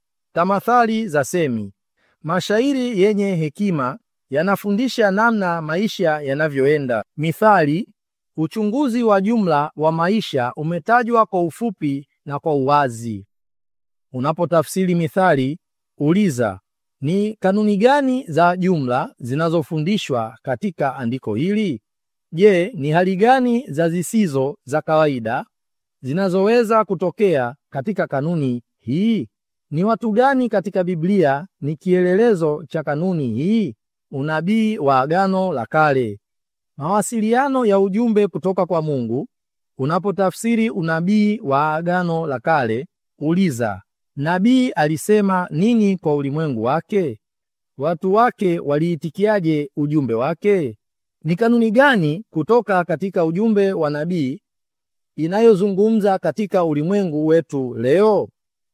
tamathali za semi. Mashairi yenye hekima yanafundisha namna maisha yanavyoenda. Mithali. Uchunguzi wa jumla wa maisha umetajwa kwa ufupi na kwa uwazi. Unapotafsiri mithali, uliza ni kanuni gani za jumla zinazofundishwa katika andiko hili? Je, ni hali gani za zisizo za kawaida zinazoweza kutokea katika kanuni hii? Ni watu gani katika Biblia ni kielelezo cha kanuni hii? Unabii wa Agano la Kale. Mawasiliano ya ujumbe kutoka kwa Mungu. Unapotafsiri unabii wa Agano la Kale, uliza nabii alisema nini kwa ulimwengu wake? Watu wake waliitikiaje ujumbe wake? Ni kanuni gani kutoka katika ujumbe wa nabii inayozungumza katika ulimwengu wetu leo?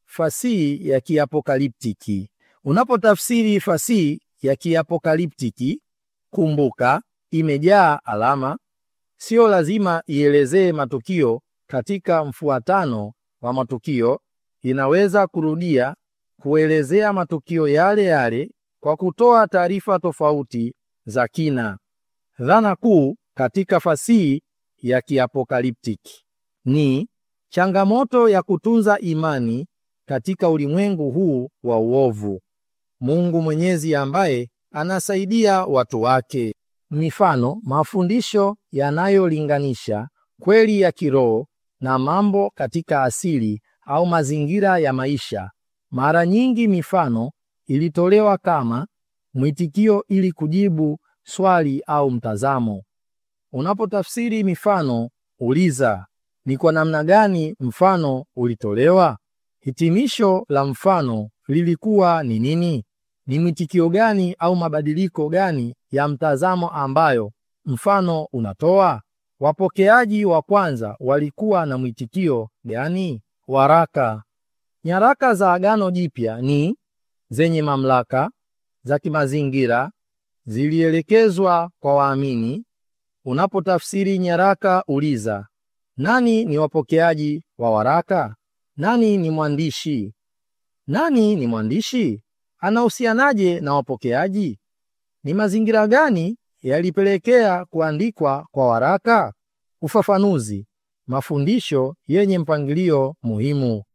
Fasihi ya kiapokaliptiki. Unapotafsiri fasihi ya kiapokaliptiki, kumbuka imejaa alama. Sio lazima ielezee matukio katika mfuatano wa matukio. Inaweza kurudia kuelezea matukio yale yale kwa kutoa taarifa tofauti za kina. Dhana kuu katika fasihi ya kiapokaliptiki ni changamoto ya kutunza imani katika ulimwengu huu wa uovu. Mungu Mwenyezi ambaye anasaidia watu wake. Mifano, mafundisho yanayolinganisha kweli ya kiroho na mambo katika asili au mazingira ya maisha. Mara nyingi mifano ilitolewa kama mwitikio ili kujibu swali au mtazamo. Unapotafsiri mifano, uliza ni kwa namna gani mfano ulitolewa? Hitimisho la mfano lilikuwa ni nini? Ni mwitikio gani au mabadiliko gani ya mtazamo ambayo mfano unatoa? Wapokeaji wa kwanza walikuwa na mwitikio gani? Waraka. Nyaraka za Agano Jipya ni zenye mamlaka za kimazingira, zilielekezwa kwa waamini. Unapotafsiri nyaraka, uliza nani ni wapokeaji wa waraka? Nani ni mwandishi? Nani ni mwandishi? Anahusianaje na wapokeaji? Ni mazingira gani yalipelekea kuandikwa kwa waraka? Ufafanuzi. Mafundisho yenye mpangilio muhimu.